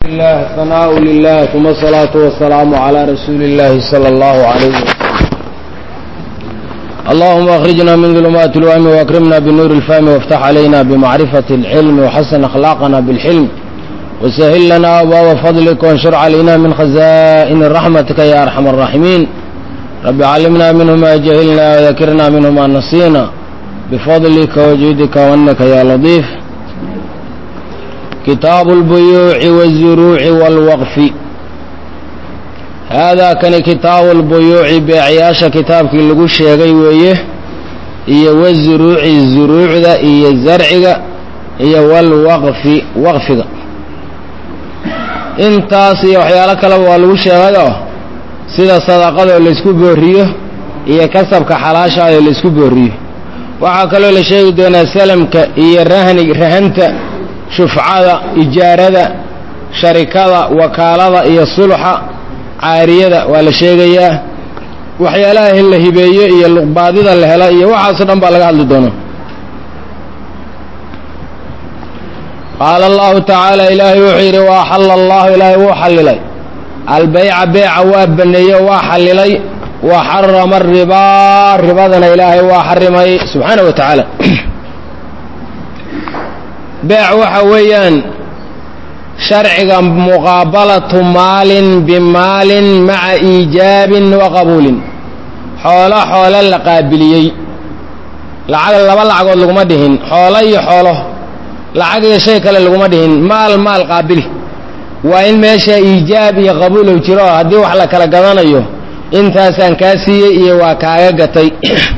الله ثناء لله ثم الصلاة والسلام على رسول الله صلى الله عليه وسلم اللهم اخرجنا من ظلمات الوهم واكرمنا بنور الفهم وافتح علينا بمعرفة العلم وحسن اخلاقنا بالحلم وسهل لنا ابواب فضلك وانشر علينا من خزائن رحمتك يا ارحم الراحمين رب علمنا منه ما جهلنا وذكرنا منه ما نسينا بفضلك وجودك وانك يا لطيف كتاب البيوع والزروع والوقف هذا كان كتاب البيوع بيعياشا كتابك لغو شيغي ويه iyo wazuruuci zuruucda iyo zarciga iyo walwaqfi waqfiga intaas iyo waxyaalo kaleba waa lagu sheegayoo sida sadaqadoo laysku booriyo iyo kasabka xalaashaayoo laysku booriyo waxaa kaloo la sheegi doonaa salamka iyo rahni rahanta shufcada ijaarada sharikada wakaalada iyo sulxa caariyada waa la sheegayaa waxyaalaha la hibeeyo iyo luqbaadida la helo iyo waxaasoo dhan baa laga hadli doonaa qaala allahu tacaala ilaahay wuxuu yidhi wa axalla allahu ilaahay wuu xallilay albeyca beeca waa baneeye waa xallilay wa xarama aribaa ribadana ilaahay waa xarimay subxaana wa tacaala beec waxa weeyaan sharciga muqaabalatu maalin bimaalin maca iijaabin wa qabuulin xoolo xoolo la qaabiliyey lacag laba lacagood laguma dhihin xoolo iyo xoolo lacag iyo shay kale laguma dhihin maal maal qaabili waa in meesha iijaab iyo qabuulow jiro haddii wax la kala gadanayo intaasaan kaa siiyey iyo waa kaaga gatay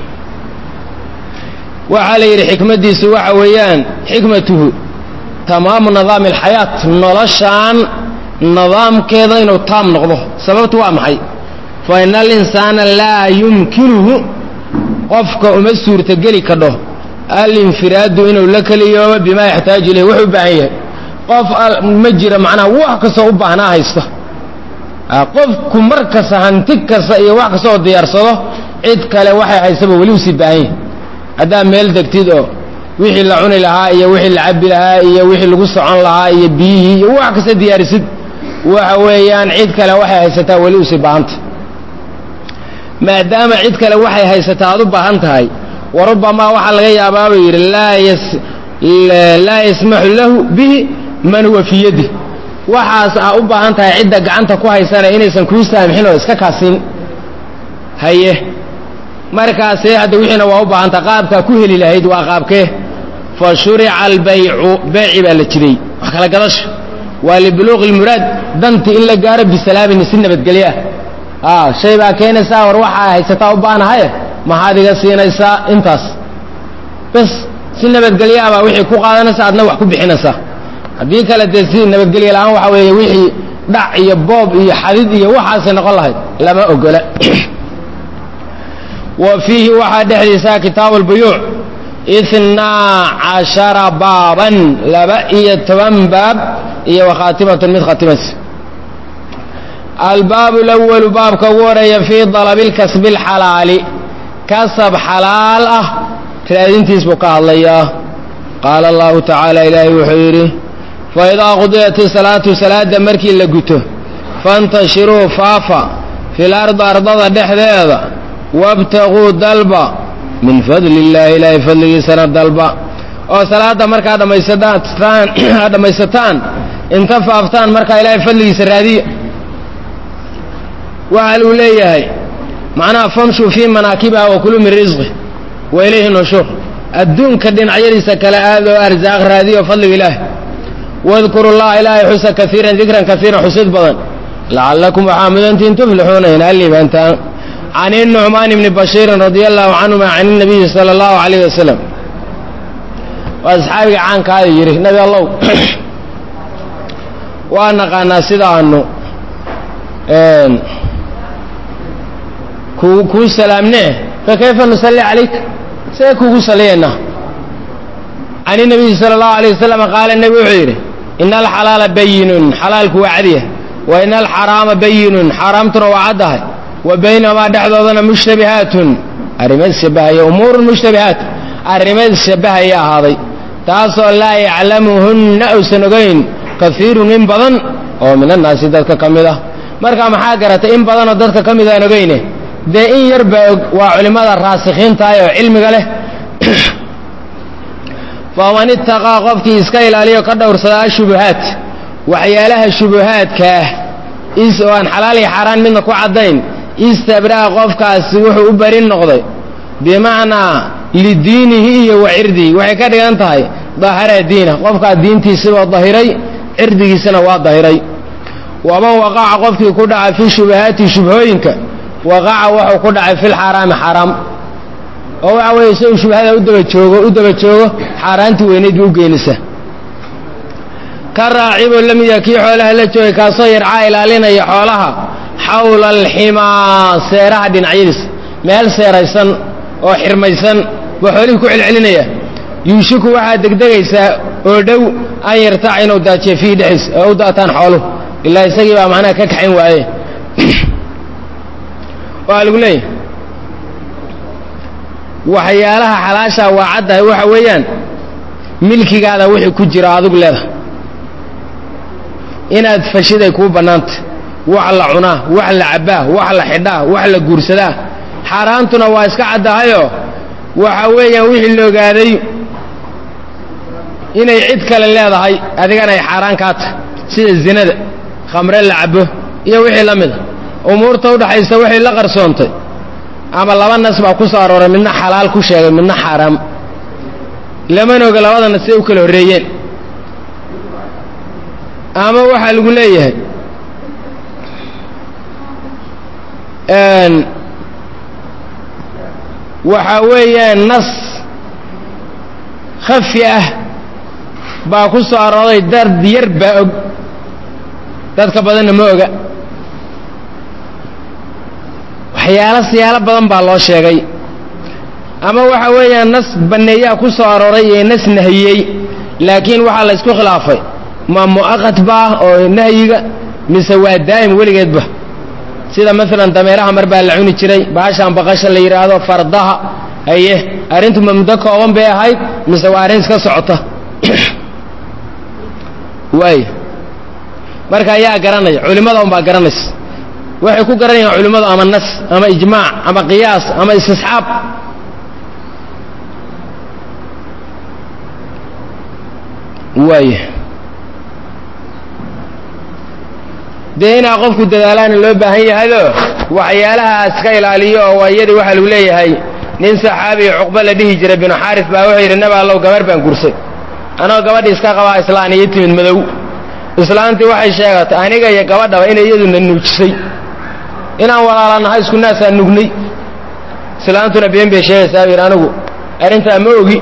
waxaa la yidhi xikmaddiisu waxa weeyaan xikmatuhu tamaamu nidaami alxayaat noloshaan nidaamkeeda inuu taam noqdo sababtu waa maxay fa ina alinsaana laa yumkinuhu qofka uma suurtogeli kadho alinfiraadu inuu la keliyoobo bimaa yaxtaaju ilayh wuxuu u baahan yahay qof ma jira macnaha wax kastoo u baahnaa haysta qofku mar kasta hanti kasta iyo wax kasta oo diyaarsado cid kale waxay haystaba weli usii baahan yahay haddaa meel degtid oo wixii la cuni lahaa iyo wixii la cabi lahaa iyo wixii lagu socon lahaa iyo biyihii iyo wax kasta diyaarisid waxa weeyaan cid kale waxay haysataa weli usii baahanta maadaama cid kale waxay haysataa aad u baahan tahay warubamaa waxaa laga yaabaa buu yidhi laa yasmaxu lahu bihi man huwa fii yadi waxaas aa u baahan tahay cidda gacanta ku haysanaya inaysan kuu saamixin oo iska kaasin haye markaasee hadda wixiina waa u baahanta qaabkaa ku heli lahayd waa qaabkee fa shurica albaycu beeci baa la jiray wax kala gadasha waa libuluuqi ilmuraad danti in la gaaro bisalaamin si nabadgelyo ah shay baa keenaysaa war waxaa haysataa u baanahaye maxaad iga siinaysaa intaas bas si nabadgelyo ah baa wixii ku qaadanaysa adna wax ku bixinaysaa haddii kale dee si nabadgelyo la-aan waxa weeye wixii dhac iyo boob iyo xadid iyo waxaasay noqon lahayd lama ogola wa fiihi waxaa dhexdiisaa kitaabu albuyuuc itnaa cashara baaban laba iyo toban baab iyo wakhaatimatun mid khatimaysa albaabu lawalu baabka ugu horeeya fii dalabi lkasbi alxalaali kasab xalaal ah raadintiis buu ka hadlayaa qaala allahu tacaala ilaahay wuxuu yidhi faidaa qudiyat isalaatu salaada markii la guto fantashiruu faafa fil ardi ardada dhexdeeda wabtaguu dalba min fadli illaahi ilaahay fadligiisana dalba oo salaadda markaa dhammaysataan aad dhammaysataan inta faaftaan markaa ilaahay fadligiisa raadiya waxa luu leeyahay macnaha famshuu fii manaakibiha wa kuluu min risqi wa ilayhi nushuur adduunka dhinacyadiisa kale aad oo arsaaq raadiyo fadliga ilaahi wadkuru llaha ilaahay xusa kaiiran dikran kaiiran xusid badan lacallakum waxaa mudantiin tuflixuuna inaad liibaantaan can inucmaan ibni bashiirin radia allahu canhuma can inabiyi sala allahu calayh wasalam waa asxaabiga caankaada yidhi nabi allow waa naqaanaa sidaanu ku kuu salaamnee fa kayfa nusalli calayka see kuugu salliyaynaa can inabiyi sala allahu alayh wasalam qaala nebi wuxuu yidhi ina alxalaala bayinun xalaalku waa cadiya wa ina alxaraama bayinun xaaraamtuna waa caddahay wa baynamaa dhexdoodana mushtabihaatun arrimo isshabahaya umuurun mushtabihaat arrimo isshabahaya ahaaday taasoo laa yaclamuhunna uusan ogayn kaiirun in badan oo min annaasi dadka ka mid ah marka maxaa garatay in badanoo dadka ka mid aan ogeyne dee in yar baa og waa culimmada raasikhiintaah oo cilmiga leh faman itaqaa qofkii iska ilaaliyo ka dhowrsadaa shubuhaat waxyaalaha shubuhaadkaah is oo aan xalaal iyo xaaraan midna ku caddayn istabra'a qofkaasi wuxuu u bari noqday bimacnaa lidiinihi iyo wa cirdihi waxay ka dhigan tahay dahara diina qofkaa diintiisibao dahiray cirdigiisana waa dahiray waman waqaca qofkii ku dhaca fi shubahaati shubhooyinka waqaca wuxuu ku dhacay filxaaraami xaaraam oo waxa weeye isagu shubhada u daba joogo u daba joogo xaaraantii weynayd buu u geenisa ka raaciboo la mid yaha kii xoolaha la joogay kaasoo yarcaa ilaalinaya xoolaha xawla alximaa seeraha dhinacyadiis meel seeraysan oo xirmaysan buu xoolihii ku celcelinaya yuushiku waxaad degdegaysaa oo dhow an yartaca inuu daajiyo fiihi dhexdiis oo u daataan xooluhu ilaa isagii baa macnaha ka kaxayn waaye waa lagu leeyahy waxyaalaha xalaashaa waa caddahay waxa weeyaan milkigaada wixii ku jira adigu leedahay inaad fashiday kuu bannaanta wax la cunaa wax la cabbaa wax la xidhaa wax la guursadaa xaaraantuna waa iska caddahayoo waxa weeyaan wixii la ogaaday inay cid kale leedahay adigana ay xaaraan kaa tahay sida zinada khamre la cabbo iyo wixii la mida umuurta udhaxaysa waxay la qarsoontay ama laba nas baa ku soo arooray midna xalaal ku sheegay midna xaaraam lamana oga labada nas siday u kala horreeyeen ama waxaa lagu leeyahay waxaa weeyaan nas khafi ah baa ku soo arooray dard yar baa og dadka badanna ma oga waxyaalo siyaalo badan baa loo sheegay ama waxa weeyaan nas banneeyaa ku soo arooray ee nas nahiyey laakiin waxaa la ysku khilaafay ma mu'aqad baah oo nahyiga mise waa daa'im weligeedba sida maalan dameeraha mar baa la cuni jiray baashaan baqasha la yidhaahdo fardaha haye arrintu ma muddo kooban bay ahayd mise waa arrin iska socota waay marka ayaa garanaya culimmada unbaa garanaysa waxay ku garanayaan culimmadu ama nas ama ijmaac ama qiyaas ama istisxaab waay dee inaa qofku dadaalaana loo baahan yahayoo waxyaalahaas ka ilaaliyo oo waayadii waxaa lagu leeyahay nin saxaabiya cuqba la dhihi jiray binu xaaris baa wuxuu yidhi naba allow gabarh baan gursay anoo gabadhi iska qabaa islaan iyo timid madow islaantii waxay sheegatay aniga iyo gabadhaba inay iyaduna nuujisay inaan walaalanahay isku naasaan nugnay islaantuna been bay sheegaysaa buu yidhi anigu arrintaa ma ogi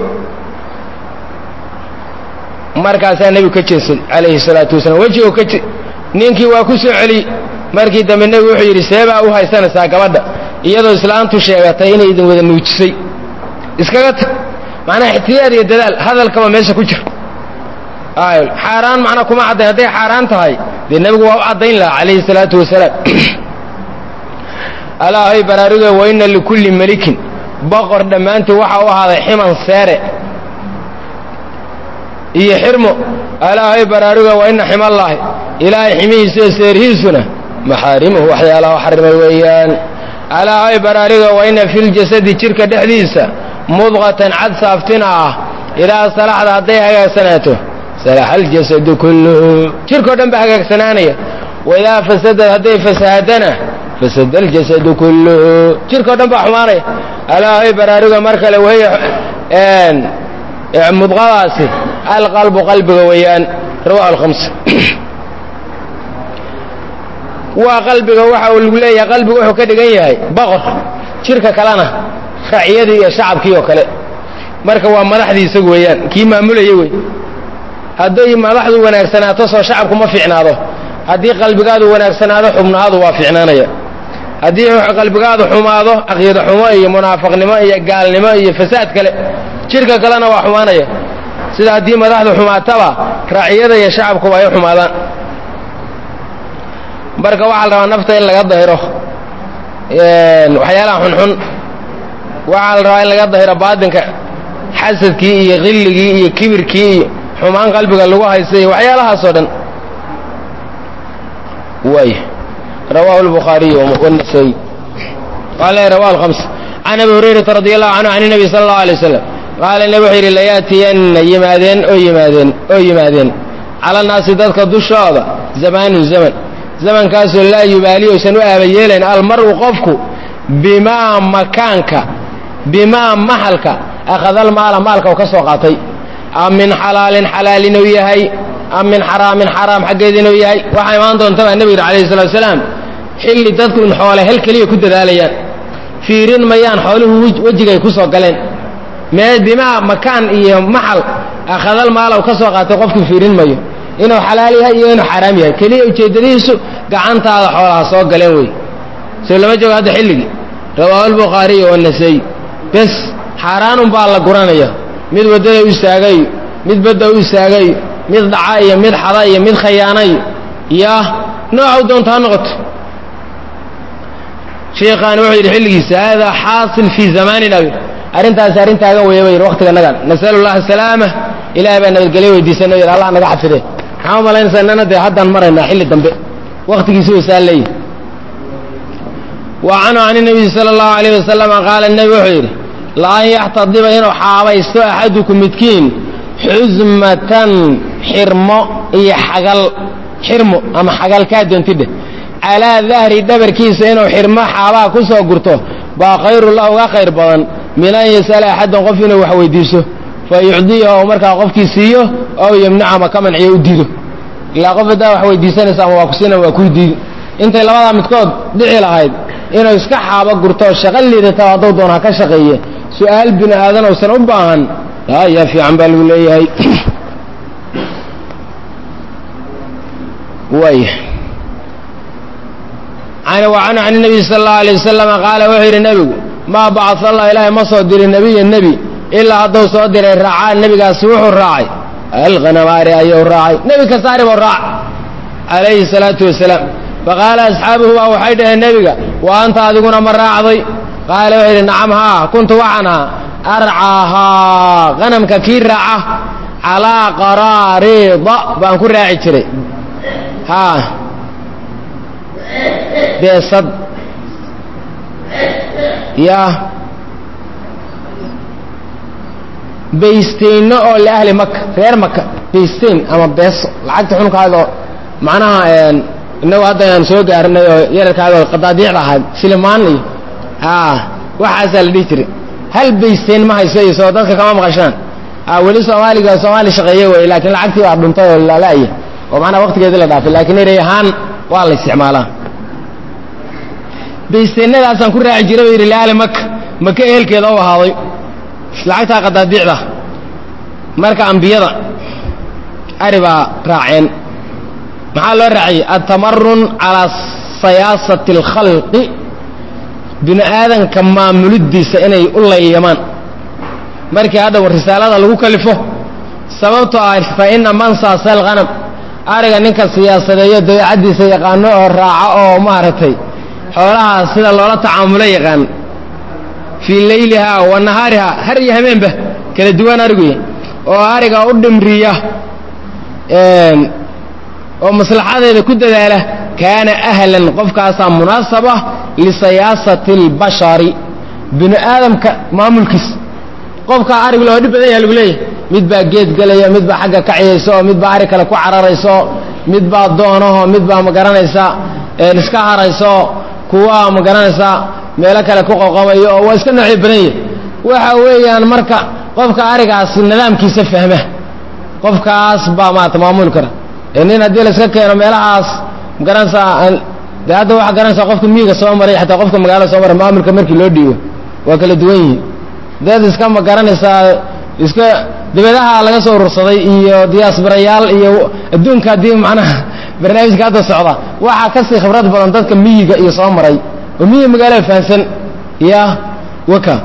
markaasaa nebigu ka jeensay calayhi salaatu wasalaam wejigo ka ninkii waa ku soo celi markii dambe nebigu wuxuu yidhi seebaa u haysanaysaa gabadha iyadoo islaantu sheegatay inay idin wada nuujisay iskaga tag macnaha ixtiyaad iyo dadaal hadalkaba meesha ku jira xaaraan macnaa kuma caddayn hadday xaaraan tahay dee nebigu waa u caddayn lahaa calayhi salaatu wasalaam alaahay baraaruge wa inna likulli melikin boqor dhammaantii waxa u ahaaday ximan seere iyo xirmo alaahay baraaruge wa inna ximallaahi ilaahay ximihiisa iyo seerhiisuna maxaarimuhu waxyaalaha xarimay weeyaan alaahay baraaruge wa inna filjasadi jidhka dhexdiisa mudqatan cad saaftina ah idaa salaxda hadday hagaagsanaato salaxa aljasadu kulluhu jidhkao dhan baa hagaagsanaanaya waidaa fasadad hadday fasahaddana fasada aljasadu kulluhu jidhkao dhan baa xumaanaya alaahay baraaruga mar kale wahiya mudqadaasi alqalbu qalbiga weeyaan rawahu alhamsa waa qalbiga waxa uu lagu leeyahay qalbigu wuxuu ka dhigan yahay boqor jidhka kalena raciyadii iyo shacabkii oo kale marka waa madaxdii isagu weeyaan kii maamulaya wey hadday madaxdu wanaagsanaato soo shacabku ma fiicnaado haddii qalbigaadu wanaagsanaado xubnahaadu waa fiicnaanaya haddii qalbigaadu xumaado caqiida xumo iyo munaafaqnimo iyo gaalnimo iyo fasaad kale jidhka kalena waa xumaanaya sida haddii madaxdu xumaataba raaciyada iyo shacabkuba ay xumaadaan marka waxaa la rabaa nafta in laga dahiro waxyaalaha xunxun waxaa la rabaa in laga dahiro baatinka xasadkii iyo qilligii iyo kibirkii iyo xumaan qalbiga lagu haysta iyo waxyaalahaasoo dhan way rawahu lbukhaariy wanasayi qaala rawahu alkhams can abi hurayrata radi allahu canhu can nabi sala allahu alay wasalam qaala nabi wuxuu yidhi layaatiyanna yimaadeen oo yimaadeen oo yimaadeen cala naasi dadka dushooda zamaanun zaman zamankaasoo laa yubaali oysan u aabayeelayn almar'u qofku bimaa makaanka bimaa maxalka akhadal maala maalka uu ka soo qaatay am min xalaalin xalaal inuu yahay am min xaraamin xaraam xaggeed inuu yahay waxaa imaan doonta baa nebigu yidhi alayhi salatu wasalaam xilli dadku in xoole hel keliya ku dadaalayaan fiirin mayaan xooluhu wejigay ku soo galeen mee bimaa makaan iyo maxal akhadal maala uu ka soo qaatay qofku fiirin mayo inuu xalaal yahay iyo inuu xaraam yahay keliya ujeeddadihiisu gacantaada xoolaha soo galeen wey soo lama joogo hadda xilligii rawaahu albukhaariy wanasey bes xaaraanun baa la guranaya mid waddada u istaagay mid badda u istaagay mid dhaca iyo mid xada iyo mid khayaanay yaa nooca u doonta ha noqoto sheikhaani wuxuu yidhi xilligiisa haadaa xaasil fii zamaanina arrintaasi arrin taagan weeye ba yidhi waqtiga nagan nasalu llaha asalaama ilahay baa nabadgelyo weydiisana yidhi allah naga xafide maxaa u malaynaysaa inana dee haddaan maraynaa xilli dambe waqtigiisi wasaa leeyihi wa canhu can nabiyi sala allahu alayh wasalama qaala nebi wuxuu yidhi la-an yaxtadiba inuu xaabaysto axadukum midkiin xusmatan xirmo iyo xagal xirmo ama xagal kaa doontidheh calaa dahri dhabarkiisa inuu xirmo xaabaha ku soo gurto baa khayrullah uga khayr badan min an yas'ala axaddan qof inuu wax weydiiso fa yucdiyahu ou markaa qofkii siiyo ow yamnacu ama ka manciyo u diido ilaa qof haddaa wax weydiisanaysa ama waa ku siina waa kuu diidi intay labadaa midkood dhici lahayd inuu iska xaabo gurto shaqo liidata hadduu doon ha ka shaqeeye su-aal bini aadan uusan u baahan yaa fiican baa lagu leeyahay way wacanhu can nabiy sala allahu alay wasalam qaala wuxuu yidhi nebigu maa bacaa allah ilaahay ma soo dirin nebiya nebi ilaa hadduu soo diray raacaa nebigaasi wuxuu raacay alkhanamaari ayuu raacay nebi kasaari buu raac calayhi salaatu wasalaam faqaala asxaabuhu baa waxay dhaheen nebiga wa anta adiguna ma raacday qaala wuxuu yidhi nacam haa kuntu waxaan ahaa arcaahaa qanamka kii raaca calaa qaraariida baan ku raaci jiray haa beesad yaa baysteyno oo liahli maka reer maka baysteyn ama beeso lacagta xunkaadoo macnaha inagu hadda aan soo gaarinay oo yararkaadoo qadaadiicda ahayd silimaan iyo haa waxaasaa la dhihi jiray hal baysteyn ma hayso iyo soo dadka kama maqashaan weli soomaaliga soomaali shaqeeye wey laakiin lacagtii baa dhuntay oo lala'ya oo macnaha waqtigeedii la dhaafay laakiin erey ahaan waa la isticmaalaa baysteennadaasaan ku raaci jiray ba yidhi liahli maka maka ehelkeeda u ahaaday lacagtaa qadaadiicda marka ambiyada ari baa raaceen maxaa loo raaciyey altamarun calaa siyaasati alkhalqi bini aadanka maamuliddiisa inay u layyamaan markii hadda risaalada lagu kalifo sababtoo ah fa ina man saasa alghanam ariga ninka siyaasadeeyo dabeecaddiisa yaqaano oo raaco oo maaragtay xoolahaas sida loola tacaamulo yaqaan fii leylihaa wa nahaarihaa har iyo habeenba kala duwan ariguy oo ariga u dhimriya oo maslaxadeeda ku dadaala kaana ahlan qofkaasaa munaasaba lisayaasati اlbashari bini aadamka maamulkiisa qofkaa arig loo dhib badan yaha lagu leeyahay mid baa geed gelaya mid baa xagga kaciyaysa oo mid baa arig kale ku cararaysa oo mid baa doonaho mid baa magaranaysa iska harayso kuwa magaranaysa meelo kale ku qoqomayo oo waa iska noocyo badan yahy waxa weeyaan marka qofka arigaas nidaamkiisa fahma qofkaas baa maarata maamuli kara nin haddii la iska keeno meelahaas magaranaysaa de hadda waxa garanaysaa qofka miyiga soo maray xataa qofka magaalada soo maray maamulka markii loo dhiibo waa kala duwan yihiin deed iska ma garanaysaa iska dabeedaha laga soo urursaday iyo diyaasbarayaal iyo adduunka haddii macnaha barnaamijka hadda socda waxaa kasii khibrad badan dadka miyiga iyo soo maray oo miyiga magaalada fahansan ya waka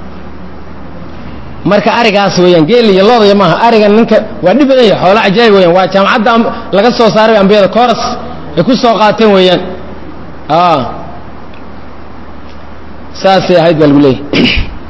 marka arigaas weeyaan geel iyo loodaya maaha ariga ninka waa dhib badan yahay xoolo cajaayib weyaan waa jaamacadda laga soo saaray ambiyada coras ay ku soo qaateen weeyaan saasay ahayd baa lagu leeyahy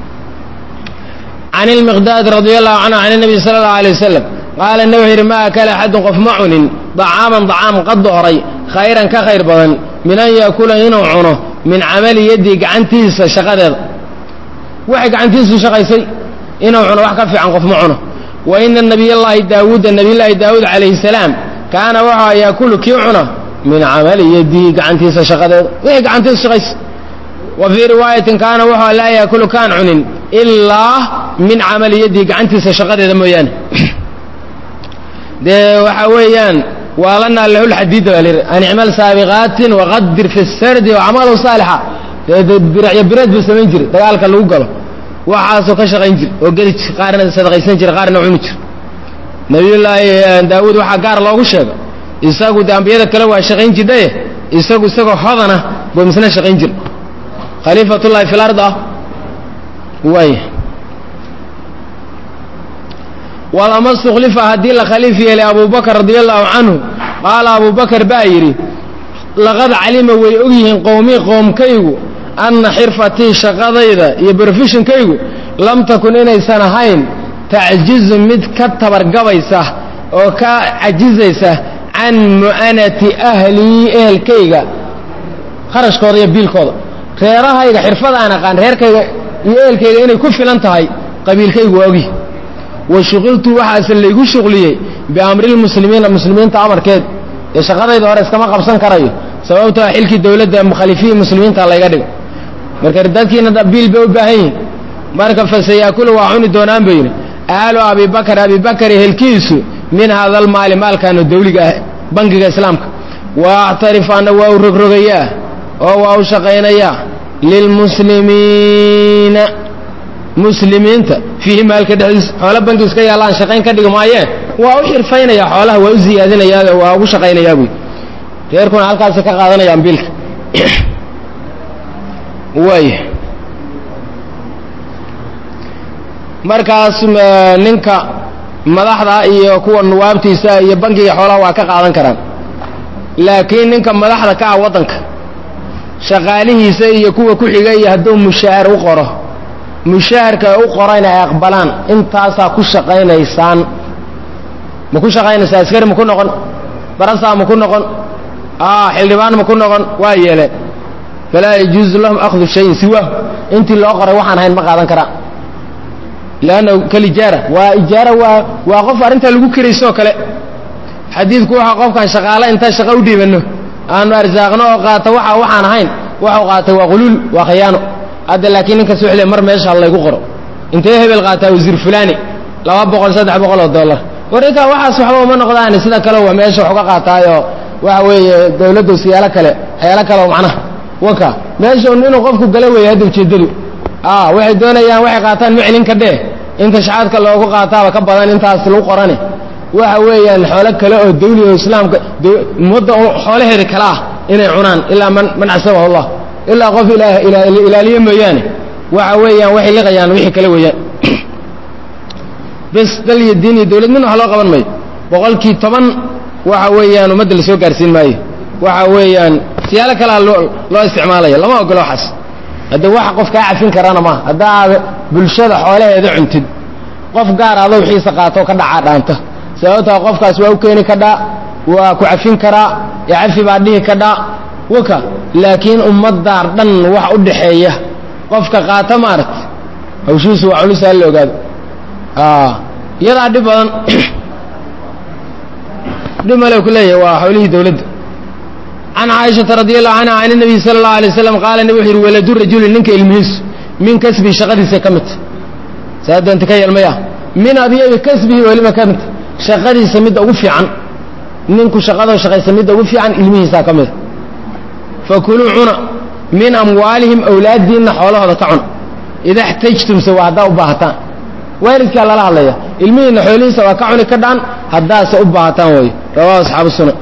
can ilmiqdaad radia allahu canhu can nabiy sala allahu alay wasalam qaala nebi wuxuu yidhi ma akala axadun qof ma cunin dacaaman dacaam qadda horay khayran ka khayr badan min an yaakula inuu cuno min camali yaddii gacantiisa shaqadeeda waxay gacantiisu shaqaysay inuu cuno wax ka fiican qof ma cuno wa ina nabiyallaahi daawuuda nabiyllaahi daawuud calayhi salaam kaana waxaa yaakulu kii cuna min camali yadihi gacantiisa shaqadeeda wixii gacantiisa shaqaysay wa fii riwaayatin kaana wuxuu laa yaakulu kaan cunin ilaa min camali yadihi gacantiisa shaqadeeda mooyaane dee waxaa weeyaan waalanaa lahu lxadiida baa lihi an icmal saabiqaatin waqadir fi sardi wacamalu saalixa dee biracyo bireed buu samayn jiray dagaalka lagu galo waxaasoo ka shaqayn jir oo geli jir qaarna sadaqaysan jira qaarna cuni jir nabiyullaahi daawuud waxaa gaar loogu sheega isagu de ambiyada kale waa shaqayn jirdhaye isagu isagoo hodana buu misna shaqayn jir khaliifatullahi fi lard ah waay walama stuklifa haddii la khaliif yeelay abubakr radia allahu canhu qaala abubakar baa yidhi laqad calima way ogyihiin qowmii qoomkaygu anna xirfatii shaqadayda iyo brofeshonkaygu lam takun inaysan ahayn tacjizu mid ka tabargabaysa oo ka cajizaysa can mu'anati ahlii ehelkayga kharashkooda iyo biilkooda reerahayga xirfadaan aqaan reerkayga iyo ehelkayga inay ku filan tahay qabiilkaygu waa ogyihi wa shuqiltu waxaase laygu shuqliyey biamrilmuslimiina muslimiinta amarkeed ee shaqadayda hore iskama qabsan karayo sababtoo xilkii dowladda mukhalifiin muslimiinta layga dhigo marka dadkiina biil bay u baahan yihin marka fasayaakulu waa cuni doonaan bay yidhi aalu abibakar abibakar ehelkiisu min hada almaali maalkaano dawliga ah bangiga islaamka wa actarif anna waa u rogrogayaa oo waa u shaqaynayaa lilmuslimiina muslimiinta fiihi maalka dhexdiisa xoolo bangi iska yaallaan shaqayn ka dhigi maayeen waa u xirfaynaya xoolaha waa u ziyaadinayaa waa ugu shaqaynayaa buy reerkuna halkaasi ka qaadanayaan biilka waay markaas ninka madaxda iyo kuwa nuwaabtiisa iyo bangiga xoolaha waa ka qaadan karaan laakiin ninka madaxda ka ah waddanka shaqaalihiisa iyo kuwa ku xiga iyo hadduu mushaahar u qoro mushaharka u qorayna ay aqbalaan intaasaa ku shaqaynaysaan ma ku shaqaynaysaa askari ma ku noqon barasaa ma ku noqon xildhibaan ma ku noqon waa yeeleen falaa yajuuzu lahum akhdu shayin siwaahu intii loo qoray waxaan ahayn ma qaadan karaa lannahu kalijaara waa ijaara waa waa qof arrintaa lagu keraysoo kale xadiidku waxaa qofkan shaqaale intaan shaqo u dhiibanno aanu arsaaqno oo qaata waxa waxaan ahayn waxuu qaatay waa quluul waa khiyaano hadda laakiin ninkas wxle mar meesha laygu qoro intee hebel qaataa wasiir fulani laba boqol saddex boqol oo dollar warrinkaa waxaas waxba uma noqdaan sida kale waa meesha wax uga qaataayoo waxa weeye dawladdu siyaalo kale waxyaalo kale oo macnaha waka meesha inuu qofku gala weeye hadda ujeeddadu waxay doonayaan waxay qaataan ma celin ka dhee inta shacaadka loogu qaataaba ka badan intaas lagu qorane waxa weeyaan xoolo kale oo dawli oo islaamka ummadda xoolaheeda kale ah inay cunaan ilaa man man casabahu allah ilaa qof ilaaliye mooyaane waxa weeyaan waxay liqayaan wixii kale weeyaan bes dal iyo diin iyo dawlad midna wax loo qaban mayo boqolkii toban waxa weeyaan ummadda lasoo gaarsiin maayo waxa weeyaan siyaalo kalea loo loo isticmaalaya lama ogolo waxaas hadda waxa qof kaa cafin karana maaha haddaad bulshada xoolaheeda cuntid qof gaar adoo wixiisa qaatoo ka dhacaa dhaanta sababtaa qofkaas waa u keeni kadhaa waa ku cafin karaa ee cafi baa dhihi kadhaa waka laakiin ummaddaar dhan wax u dhaxeeya qofka qaata maaragta hawshiisu waa culus ha la ogaado iyadaa dhib badan dhib male ku leeyahay waa hawlihii dawladda can caaishata radi allahu canha can nabiy sala allahu alay waslam qaala nabi wuxu yidhi waladu rajuli ninka ilmihiisu min kasbihi shaqadiisa ka midta saa doonta ka yeelmaya min adyabi kasbihi weliba ka midta shaqadiisa midda ugu fiican ninku shaqadoo shaqaysa midda ugu fiican ilmihiisaa ka mida fakuluu cuna min amwaalihim awlaaddiinna xoolahooda ka cuna ida xtajtumse waa haddaa u baahataan waalidkaa lala hadlaya ilmihiinna xoolihiisa waa ka cuni ka dhaan haddaase u baahataan way rawahu asxaabu sunan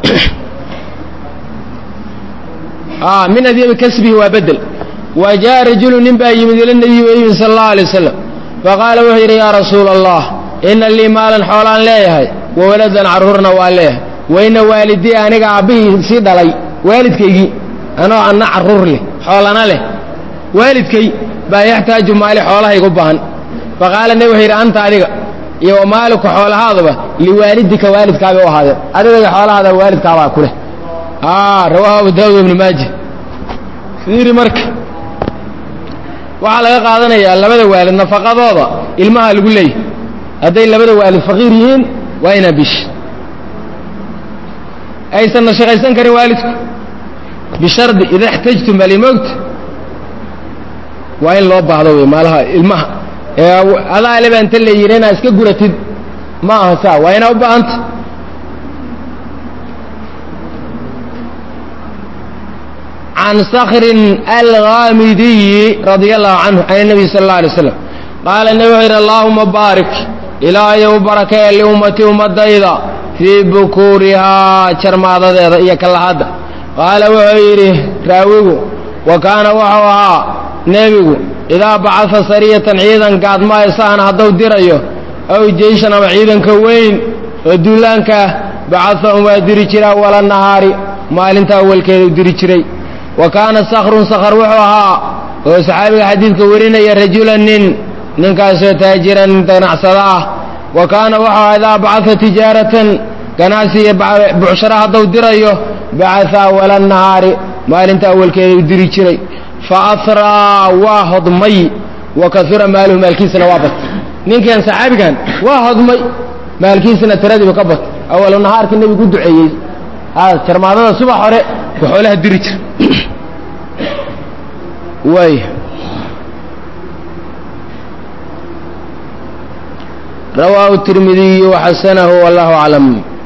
min adyabi kasbihi waa bedel wa jaa rajulu nin baa yimid ila nabiyi wa yimid sala allahu alay wasalam faqaala wuxuu yidhi yaa rasuula allah ina lii maalan xoolaan leeyahay wa waladan carruurna waa leeyahay wa ina waalidii aniga aabbihii sii dhalay waalidkaygii anoo anna carruur leh xoolana leh waalidkay baa yaxtaaju maali xoolahaygu baahan faqaala nebi wuxuu yidhi anta adiga iyo wa maaliku xoolahaaduba liwaalidika waalidkaabay u ahaadeen adiga iyo xoolahaada waalidkaabaa ku leh a rawaahu abu daawud ibnu maaja fiiri marka waxaa laga qaadanayaa labada waalid nafaqadooda ilmaha lagu leeyahy hadday labada waalid faqiir yihiin waa inaa bish aysanna shaqaysan karin waalidku bishardi ida اxtajtum balimowt waa in loo baahdo wey maalaha ilmaha adaa leba inta la yidhi inaad iska guratid ma aha saa waa inaa u baahanta can skrin alghaamidiyi radia allahu canhu can الnabiy sal اlه alay slam qaala nebi wuxuu yidhi allaahuma baarik ilaahayow barakee liummatii ummadayda fii bukuurihaa jarmaadadeeda iyo kalahadda qaala wuxuu yidhi raawigu wa kaana wuxuu ahaa nebigu idaa bacasa sariyatan ciidan gaadmaayo sahana hadduu dirayo aw jeyshan ama ciidanka weyn oo duulaankaah bacasahum waa diri jira awala nahaari maalinta awalkeeda u diri jiray wa kaana sakrun sakhr wuxuu ahaa oo saxaabiga xadiidka warinaya rajulan nin ninkaasoo taajiran ganacsada ah wa kaana wuxuu ahaa idaa bacasa tijaaratan ganacsi iyo bucshara hadduu dirayo bacasa awala nahaari maalinta awalkeeda u diri jiray fa asraa waa hodmay wa kasura maaluhu maalkiisana waa batay ninkan saxaabigan waa hodmay maalkiisana tiradiiba ka batay awalu nahaarkii nebigu u duceeyey jarmaadada subax hore waxoolaha diri jira waay rawaahu tirmidiyu waxasanahu wallahu aclam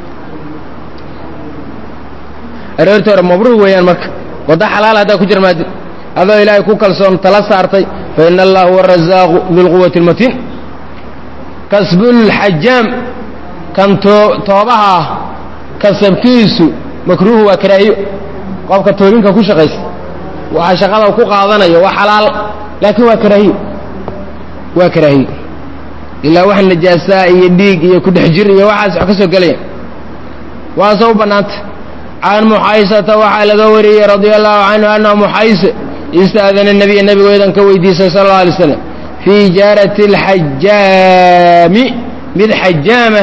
aroortii hore mabruur weeyaan marka wadda xalaal haddaa ku jarmaadid adoo ilaahay ku kalsoon tala saartay fa ina allaha huwa arazaaqu dulquwati اlmatiin kasbulxajaam kan toobaha ah kasabkiisu makruuhu waa karaahiyo qofka toobinka ku shaqaysa waxa shaqada ku qaadanayo waa xalaal laakiin waa karaahiyo waa karaahiyo ilaa wax najaasaa iyo dhiig iyo kudhex jir iyo waxaas wax ka soo gelaya waase u bannaanta can muxaysata waxaa laga wariyey radia allahu canhu annahu muxayse istaadana nebiya nebigu idan ka weydiisay sal alla alay slam fii ijaarati alxajaami mid xajaama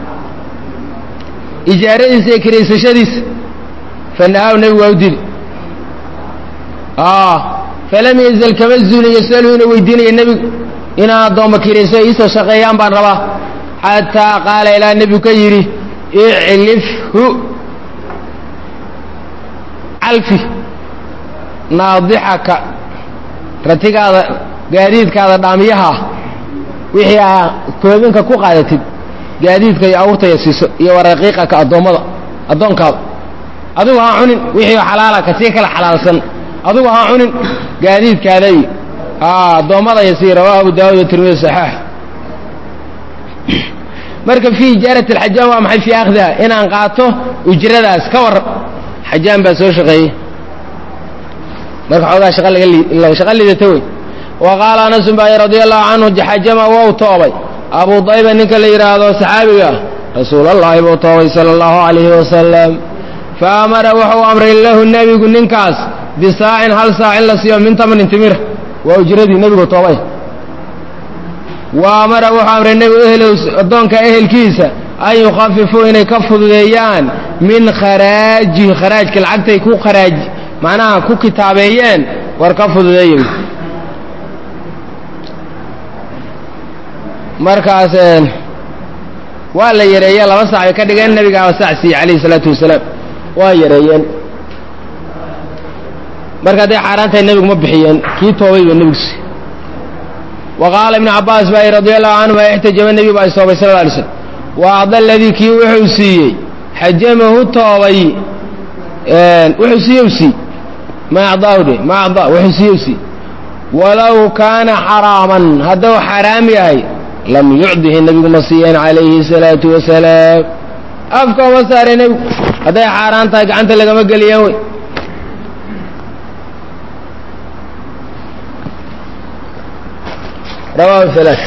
ijaaradiisa iyo kiraysashadiisa fanahaw nebigu waa u dili falam yazal kama zuulin yasalu inuu weydiinaya nebigu inaan addoomma kirayso iisoo shaqeeyaan baan rabaa xataa qaala ilaa nebigu ka yidhi iclifhu calfi naadixaka ratigaada gaadiidkaada dhaamiyaha ah wixii aa koobinka ku qaadatid gaadiidka iyo awrtaya siiso iyo waraqiiqaka addoommada addoonkaada adigu ha cunin wixii xalaala kasii kala xalaalsan adigu ha cunin gaadiidkaada iyo addoommada iyo sii rawaahu abu daawud iyo tirmidi saxaax marka fii ijaarati alxajaam waa maxay fii akhdiha inaan qaato ujradaas ka warran xajaam baa soo shaqeeyey marka xoogaa shaqa laga shaqa lidata wey wa qaala anasun baa radia allahu canhu xajama wou toobay abu dayba ninka la yidhaahdo saxaabiga ah rasuulallaahi buu toobay sala allahu calayhi wasalam fa amara wuxuu amray lahu nebigu ninkaas bisaacin hal saac in la siiyo min tamanin timir waa ujradii nebigu toobay wa amara wuxuu amray nebigu ehlow addoonka ehelkiisa an yukhafifuu inay ka fududeeyaan min kharaajihi kharaajka lacagtay ku kharaaj macnaha ku kitaabeeyeen war ka fududeeya markaas waa la yareeye laba saac bay ka dhigeen nebigaaba saac siiyey calayhi isalaatu wasalaam waa yareeyeen marka hadday xaaraan tahay nebigu ma bixiyeen kii toobay ba nebigu siiyey wa qaala ibnu cabbaas baa radia allahu canhuma ixtajaba nebigu baa istoobay sal alay slam wa acda aladii kii wuxuu siiyey xajamahu toobay wuxuu siiye siiyey ma acdaahu dhe ma acdaa wuxuu siiye siiyey walow kaana xaraaman hadduu xaraam yahay lam yucdihi nebigu ma siiyeen calayhi الsalaatu wasalaam afka uma saare nebigu hadday xaaraan tahay gacanta lagama geliyeen wey rawahu alaa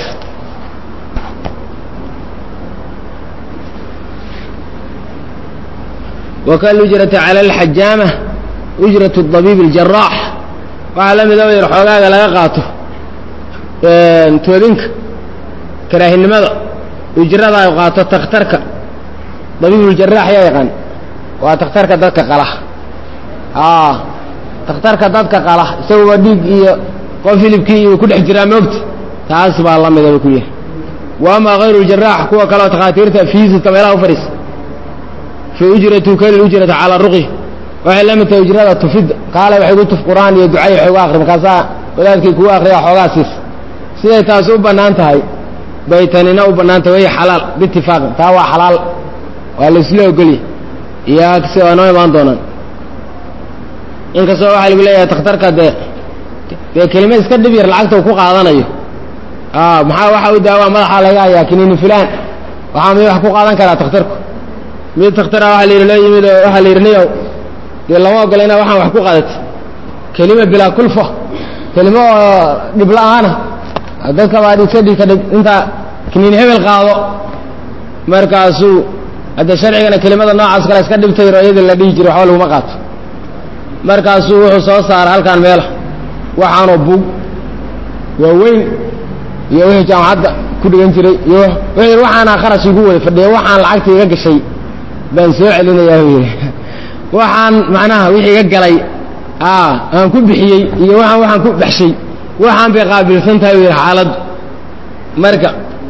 wkalujrati cala alxajaama ujrat dabiib اljaraax waxaa la mida yar xoogaaga laga qaato toobinka karaahinimada ujrada ay qaato takhtarka dabiibuljaraax yaa yaqaan waa takhtarka dadka qala takhtarka dadka qala isaguba dhiig iyo qof hilibkii iyo ku dhex jiraa moogta taas baa la midaba ku yahay wa amaa hayru jaraax kuwa kaleoo takhaatiirta fiisiska meelaha u fadhiisa fa ujratu kali ujrata calaa ruqyi waxay la mid tahay ujrada tufidda kaale waxay gu tuf qur-aan iyo ducay waxay uga akri markaasaa wadaadkii kugu akriya xoogaa siis siday taasi u bannaan tahay bay tanina u bannaan tahay way xalaal biitifaaqin taa waa xalaal waa la isla ogolya iyo agsi waa noo imaan doonaan inkastoo waxaa lagu leeyahay takhtarka dee dee kelima iska dhib yar lacagta uu ku qaadanayo maxaa waxa u daawaa madaxaa laga hayaa kiniini fulaan waxaa mid wax ku qaadan karaa takhtarku mid takhtara waxaa la yidhi loo yimid oo waxaa la yidhi niyow dee lama ogola inaa waxaan wax ku qaadati kelima bilaa kulfa kelimo oo dhib la-aana dadka baa iska dhig ka dhig intaa kiniin hebel qaado markaasuu hadda sharcigana kelimada noocaas kale iska dhibtayro iyadii la dhihi jiray waxba laguma qaato markaasuu wuxuu soo saara halkaan meela waxaanoo bug waaweyn iyo wixii jaamacadda ku dhigan jiray iyo wuxuu yidhi waxaanaa kharash igu wada fadhiya waxaan lacagta iga gashay baan soo celinayaa buu yidhi waxaan macnaha wixii iga galay aan ku bixiyey iyo waxaan waxaan ku baxshay waxaan bay qaabilsan tahay buu yidhi xaaladdu marka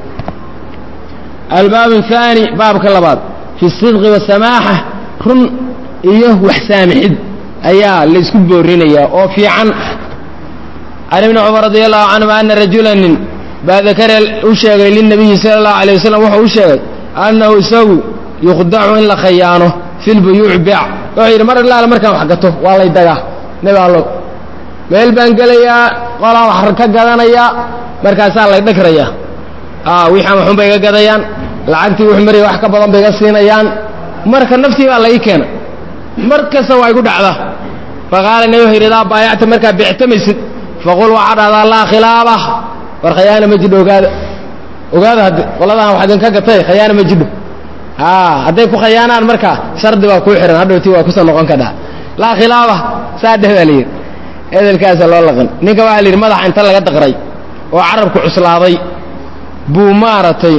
albaab الثaanي baabka labaad fi الصidqi والsamaaxa run iyo wax saamixid ayaa laysku boorinayaa oo fiican can ibni cumar radi allahu canhuma ana rajula nin baa dakara u sheegay lilnabiyi sala اllahu alيه wasalam wuxuu u sheegay annahu isagu yukhdacu in la khayaano fi lbuyuuci beec wuxuu yidhi mar ilaala markaan wax gato waa lay dagaa nebi allow meel baan gelayaa qolaa wax ka gadanayaa markaasaa lay dhagrayaa wixaan waxun bay iga gadayaan lacagtii wux maraya wax ka badan bay iga siinayaan marka naftii baa la ii keena mar kasta waa igu dhacdaa faqaala nebi wuxuu yidhi idaa baayacta markaa beectamaysid faqul waxaa dhahdaa laa khilaaba war khayaana ma jidho ogaada ogaada hadde qoladaan wax idinka gatay khayaana ma jidho hadday ku khayaanaan markaa shardi baa kuu xihan hadhowti waa kusoo noqon kadhaa laa khilaaba saa dheh baa layidhi edelkaasa loo laqan ninka waxaa la yidhi madaxa inta laga daqray oo carabku cuslaaday buu maaragtay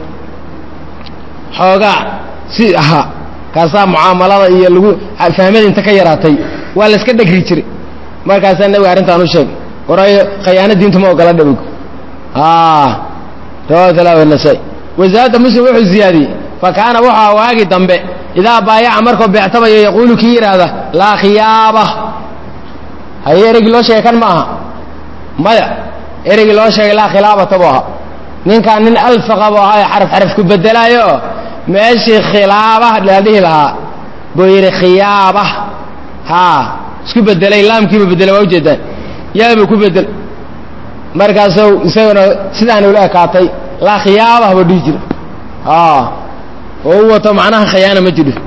xoogaa si ahaa kaasaa mucaamalada iyo lagu fahmada inta ka yaraatay waa la iska dhegri jiray markaasaa nebiga arrintaan u sheegay warayo khayaano diintu ma ogola dhabigu rawahu talaa nasai wasaada muslim wuxuu ziyaadiyey fa kaana wuxuu waagi dambe idaa baayaca markuu beectamayo yaquulu kii yidhaahda laa khiyaaba haye ereygii loo sheegay kan ma aha maya ereygii loo sheegay laa khilaabata buu ahaa ninkaan nin alfaqa buu ahaa ee xaraf xaraf ku bedelaayo oo meeshii khilaabah la dhihi lahaa buu yidhi khiyaaba haa isku bedelay laamkiibu bedelay waa ujeedaan yaabuu ku bedel markaasuu isaguna sidaan ula ekaatay laa khiyaabah buu dhihi jira oo u wato macnaha khayaana ma jidho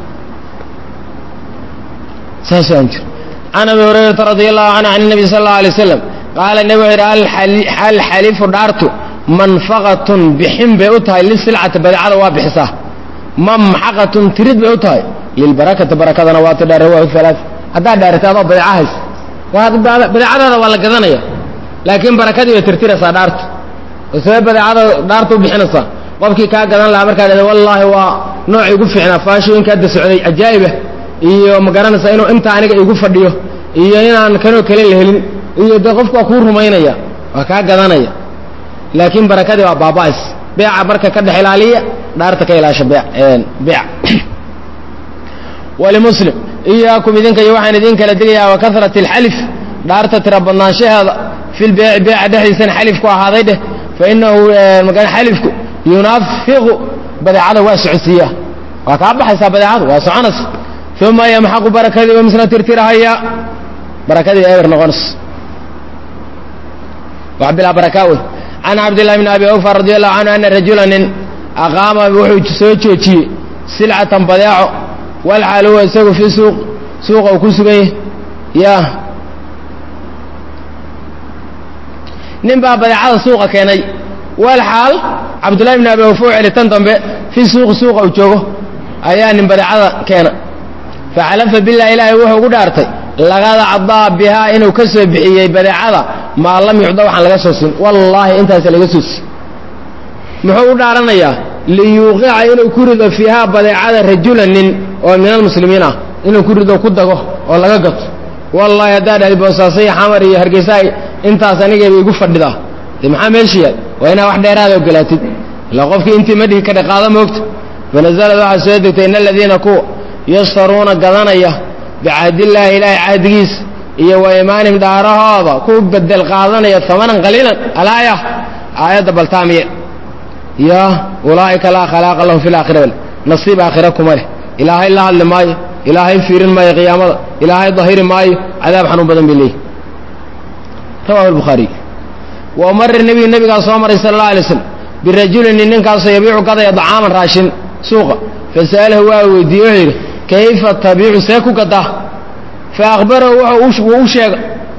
saasuu aan jiro can abi hurayrata radi allahu canhu can الnabi sal اllau alay waslam qaala nebi wuxuu yidhi alxalifu dhaartu manfaqatun bixin bay u tahay lisilcati badeecada waa bixisaa mamxaqatun tirid bay u tahay lilbarakati barakadana waa ti dhaare waa alaa haddaad dhaarata adoo badeeca hays badeecadaada waa la gadanaya laakiin barakadii bay tirtiraysaa dhaartu oo sabee badeecada dhaarta u bixinaysaa qofkii kaa gadan lahaa markaa dhahda wallaahi waa noocii igu fiicnaa faashooyinka hadda socday cajaa'ibah iyo ma garanaysaa inuu inta aniga igu fadhiyo iyo inaan kanoo kale la helin iyo dee qofku waa kuu rumaynaya waa kaa gadanaya laakiin barakadii waa baaba'is beeca marka ka dhex ilaaliya dhaarta ka ilaasha beec walimuslim iyaakum idinka iyo waxaan idin kala digayaa wa karat alxalif dhaarta tira badnaanshaheeda fi lbeeci beeca dhexdiisana xalifku ahaaday dheh fa inahu xalifku yunafiqu badeecada waa socodsiiyaa waa kaa baxaysaa badeecadu waa soconaysa uma yamxaqu barakadii wa misna tirtirahaya barakadii eber noqonaysa wax bilaa barakaa wey can cabdillahi bni abi awfa radi allahu canhu ana rajula nin aqaama wuxuu soo joojiyey silcatan badeeco walxaal huwa isagu fii suuq suuqa uu ku sugan yahy ya nin baa badeecada suuqa keenay walxaal cabdullahi bni abi awfa u celi tan dambe fii suuqi suuqa uu joogo ayaa nin badeecada keena faxalafa bilah ilaahay wuxuu ugu dhaartay laqad cadaa bihaa inuu ka soo bixiyey badeecada maa lam yucda waxaan laga soo siin wallaahi intaas laga soo siin muxuu u dhaaranayaa liyuuqica inuu ku rido fiihaa badeecada rajula nin oo min almuslimiin ah inuu ku rido ku dago oo laga gato wallahi haddaa dhahdi boosaaso iyo xamar iyo hargeysa intaas anigayba igu fadhidaa de maxaa meesha yaal waa inaa wax dheeraada ogolaatid ilaa qofkii intii ma dhihi kadha qaada moogta fanazalad waxaa soo degtay in aladiina kuwa yashtaruuna gadanaya bicahdillaahi ilaahay cahdigiisa iyo wa imaanihim dhaarahooda ku bedel qaadanaya amanan qaliilan alaaya aayadda baltaamiye ya ulaa'ika laa khalaaqa lahum fi laakhira bal nasiib aakhira kuma leh ilaahay la hadli maayo ilaahay fiirin maayo qiyaamada ilaahay dahiri maayo cadaab xanuun badan bay leeyihi rawahu albukhaariy wa mara nebiyu nebigaa soo maray sala allah alay slam birajulin nin ninkaasoo yabiicu gadaya dacaaman raashin suuqa fasa'alahu waa weydiiye wuxuu yidhi kayfa tabiicu see ku gadaa fa akhbarahu wuu u sheega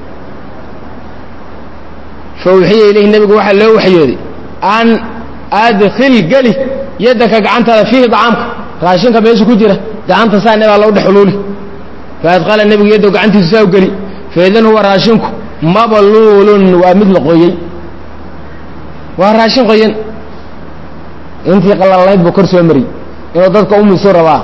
fa uxiya ilayhi nebigu waxaa loo waxyooday an adkhil geli yaddaka gacantaada fiihi dacaamka raashinka meesha ku jira gacanta saa nebaa lou dhex uluuli fa adqala nebigu yaddow gacantiisu saa u geli faidan huwa raashinku mabluulun waa mid la qoyey waa raashin qoyan intii qalalayd buu kor soo mariyey inuu dadka umisu rabaa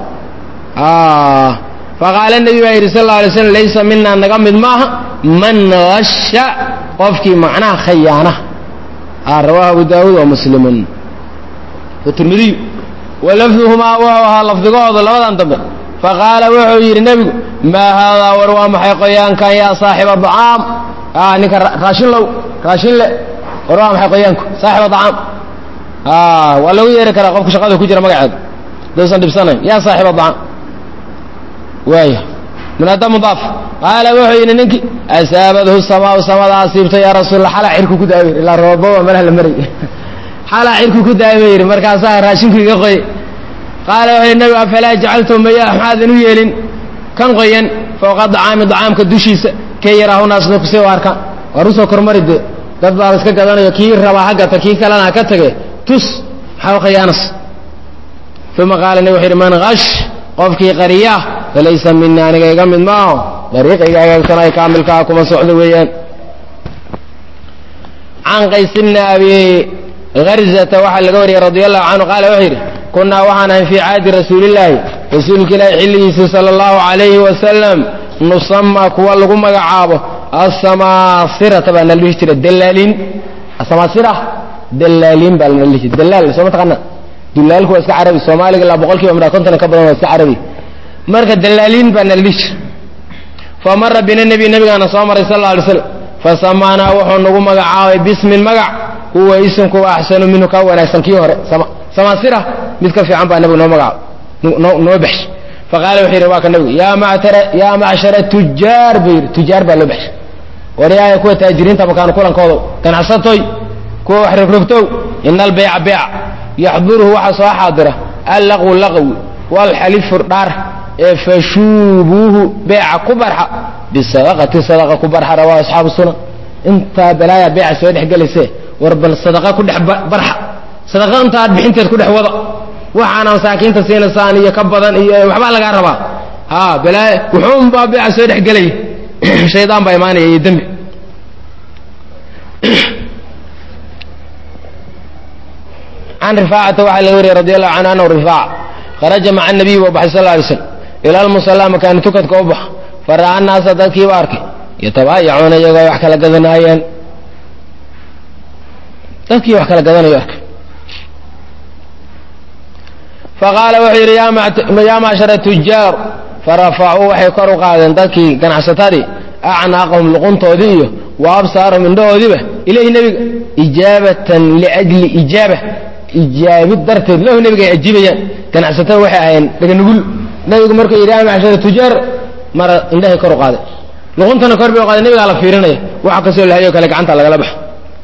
faqaala nebi baa yidhi sal alla alay slam laysa minaa naga mid maaha man hasha qofkii macnaha khayaana rawaahu abu daawuud wa muslimun watirmidiyu wa lafduhumaa wuxuu ahaa lafdigahooda labadan dambe faqaala wuxuu yidhi nebigu maa haadaa war waa maxay qoyaankan yaa saaxiba dacaam ninka raashin low raashin le war waa maxay qoyaanku saaxiba dacaam waa lagu yeeri karaa qofka shaqada ku jira magaceeda daysan dhibsanayn yaa saaxiba dacaam waaya munaada mudaaf qaala wuxuu yidhi ninkii asaabadhu samaau samada asiibtay yaa rasuulla xalaa cirku ku daaway ilaa roobaba malaha la maray xalaa cirku ku daaway yidhi markaasaa raashinku iga qoyay qaala wuxuu yidhi nabigu afalaa jacaltu maya maxaadan u yeelin kan qoyan fowqa dacaami dacaamka dushiisa kee yaraahu naas dadku si u arkaan waar usoo kormari dee dad baa la iska gadanayo kii rabaa ha gata kii kalena ha ka tage tus maxaa u khiyaanas uma qaala nabi wuxu yidhi man hash qofkii qariya falaysa mina aniga iga mid maaho dariiqayga hagaagsan ay kaamilkaa kuma socdo weeyaan can qays bni abi harzata waxaa laga wariyey radi allahu canhu qaala wuxuu yidhi kunnaa waxaan ahay fii caadi rasuulillaahi rasuulka ilaahi xilligiisii sala allahu calayhi wasalam nusamaa kuwa lagu magacaabo asamaasirata baa nala dhihi jira dalaaliin asamaasira dalaaliin baa lanala dhihi jira dalaal soo ma taqaana dulaalku waa iska carabi soomaaliga ilaa boqol kiiba midhaa konton ka badan waa iska carabi marka dalaaliin baa nala dhihi jira fa mara bina nebi nebigaana soo maray sal alla alay slam fasamaanaa wuxuu nagu magacaabay bismin magac huwa isimku axsanu minhu ka wanaagsan kii hore samaasira mid ka fiican baa nabigu noo magacaab noo baxshay faqaala wuxuu yidhi waa ka nabigu yaa macshara tujaar buu yidhi tujaar baa loo baxshay waryaaya kuwa taajiriinta makaanu kulankoodo ganacsatoy kuwa wax rogrogtow ina albeyca beyca yaxduruhu waxaa soo xaadira allaqwu laqwi waalxalifu dhaar ee fashuubuuhu beeca ku barxa bisadaqati sadaqa ku barxa rawaa asxaabu sunan intaa balaaya beeca soo dhex gelayse war bal sadaqa ku dhex barxa sadaqa inta aad bixinteed ku dhex wada waxaana masaakiinta siinaysaan iyo ka badan iyo waxbaa lagaa rabaa ha balaaya wuxuunbaa beeca soo dhex gelaya shaydaan baa imaanaya iyo dembi can rifaacata waxaa laga wariyey radi allahu canhu anahu rifaaca kharaja maca nabiyi buu baxay sal alay slam ila almusallaa makaani tukadka u bax fara'a annaasa dadkiiba arkay yatabaayacuuna iyagoo wax kala gadanaayeen dadkii wax kala gadanayo arkay faqaala wuxuu yidhi yaa macshara tujaar farafacuu waxay kor u qaadeen dadkii ganacsatadii acnaaqahum luquntoodii iyo wa absaarahum indhahoodiiba ilayhi nebiga ijaabatan liajli ijaaba ijaabid darteed lahu nebiga ay ajiibayaan ganacsatada waxay ahayeen dhaganugul nebigu markuu yidhi yaa macshara tujaar mara indhahay kor u qaaday luquntana kor bay u qaaday nebigaa la fiirinaya waxa kasoo lahayo kale gacanta lagala baxa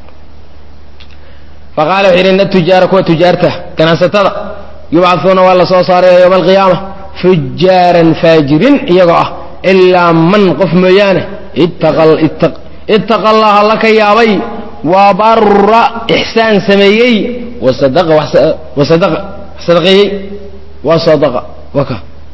faqala wuxuu yidhi ina tujaara kuwa tujaarta ganacsatada yubcahuuna waa la soo saaraya yowma alqiyaama fujaaran faajirin iyagoo ah ilaa man qof mooyaane ittaqa allaha la ka yaabay wa barra ixsaan sameeyey wasadaqa wax sadaqeeyey waa sadaqa waka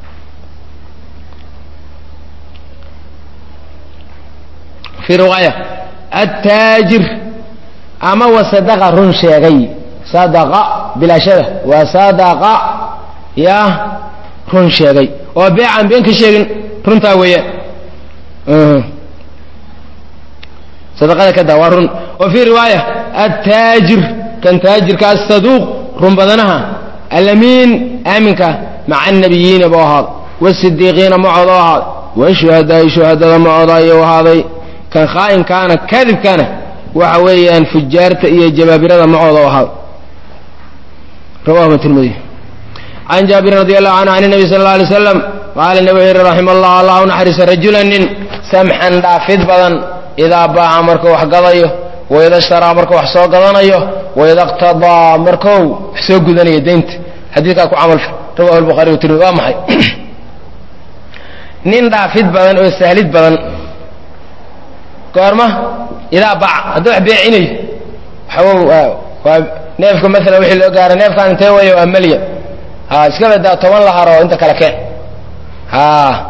fii riwaaya attaajir ama wasadaqa run sheegay sadaqa bilaashada waa sadaqa ya run sheegay oo beecaan been ka sheegin runtaa weeyaan sadaqada ka daa waa run wa fii riwaaya attaajir kan taajirka asaduuq run badanaha alamiin aaminka maca annabiyiina buu ahaaday wasidiiqiina macooda u ahaaday washuhadaai shuhadada macooda ayuu ahaaday kan khaa'inkaana kadibkana waxa weeyaan fujaarta iyo jabaabirada macooda u ahaaday rawahu tirmidi can jaabirin radi allahu canhu can nabi sal alla alay slam qaala nabi wuxuu yihi raxima allah allah u naxariisa rajula nin samxan dhaafid badan idaa baaca markuu wax gadayo waida shtaraa markuu wax soo gadanayo waida qtadaa markou wax soo gudanayo deynta xadiidkaa ku camalfa rawahu lbukhari wa tirmidi waa maxay nin dhaafid badan oo sahlid badan goorma idaa baaca hadduu wax beecinayo waxaw waa neefka maalan wixii loo gaara neefkaan intee waya waa malyan ha iska badaa toban lahar oo inta kale keen ha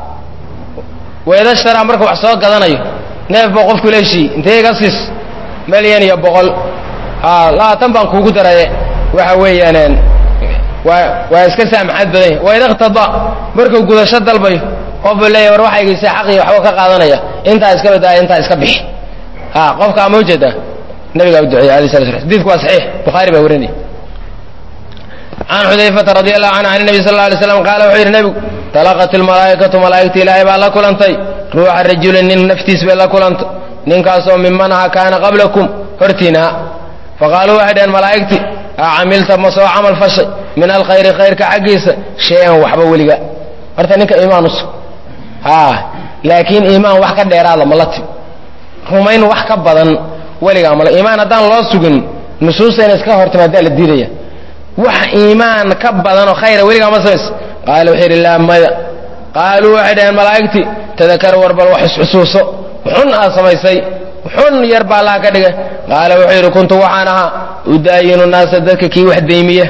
wayda shtaraa marka wax soo gadanayo neef buu qofku leeshii intee iga siis malyan iyo boqol ha labaatan baan kuugu daraye waxa weeyaan waa waa iska saamaxaad badanya wayda qtada markuu gudasho dalbayo qof buu leeyahy war waxaygiisa xaqii waxba ka qaadanaya intaa iska badaaya intaa iska bixi ha qofka ama ujeedaa nabigaa u duceeyey alay sala slam xadiidku waa saxiix bukhaari baa warinaya can xudayfata radi allahu canhu can nabi sal alla alay slam qaala wuxuu yidhi nebigu talaqat ilmalaa'ikatu malaa'igta ilaahay baa la kulantay ruuxa rajulin nin naftiis bay la kulantay ninkaasoo mimanaha kaana qablakum hortiinaha faqaaluu waxay dhaheen malaa'igti a camilta ma soo camal fashay min alkhayri khayrka xaggiisa shay-an waxba weliga horta ninka iimaan usug ha laakiin iimaan wax ka dheeraada ma la timi rumayn wax ka badan weligaa male iimaan haddaan loo sugin nusuusta ina iska hortimaadaa la diidaya wax iimaan ka badanoo khayra weligaa ma samays qaala wuxuu yidhi laa maya qaaluu waxay dhaheen malaa'igtii tadakar war bal wax isxusuuso xun aad samaysay xun yar baa allaha ka dhigay qaala wuxuu yidhi kuntu waxaan ahaa udaayinu naasa dadka kii wax daymiya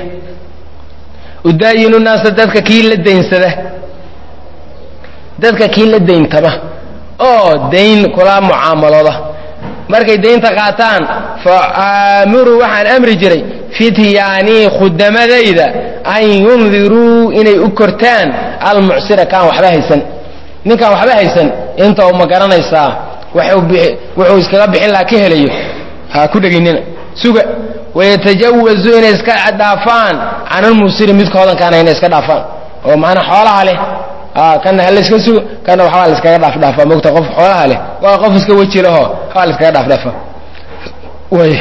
udaayinu naasa dadka kii la daynsada dadka kii la dayntama oo dayn kula mucaamalooda markay daynta qaataan fa aamuruu waxaan amri jiray fityaanii khudamadayda an yundiruu inay u kortaan almucsira kaan waxba haysan ninkaan waxba haysan inta u ma garanaysaa wuxuu iskaga bixin laha ka helayo ha ku dhegaynina suga wayatajawazu inay iska dhaafaan can almuusiri midka hodankaana inay iska dhaafaan oo macnaa xoolaha leh kana halayska sugo kana waxbaa la iskaga dhaaf dhaafaa mogta qof xoolaha leh waa qof iska weji laho waxbaa la iskaga dhaaf dhaafaa way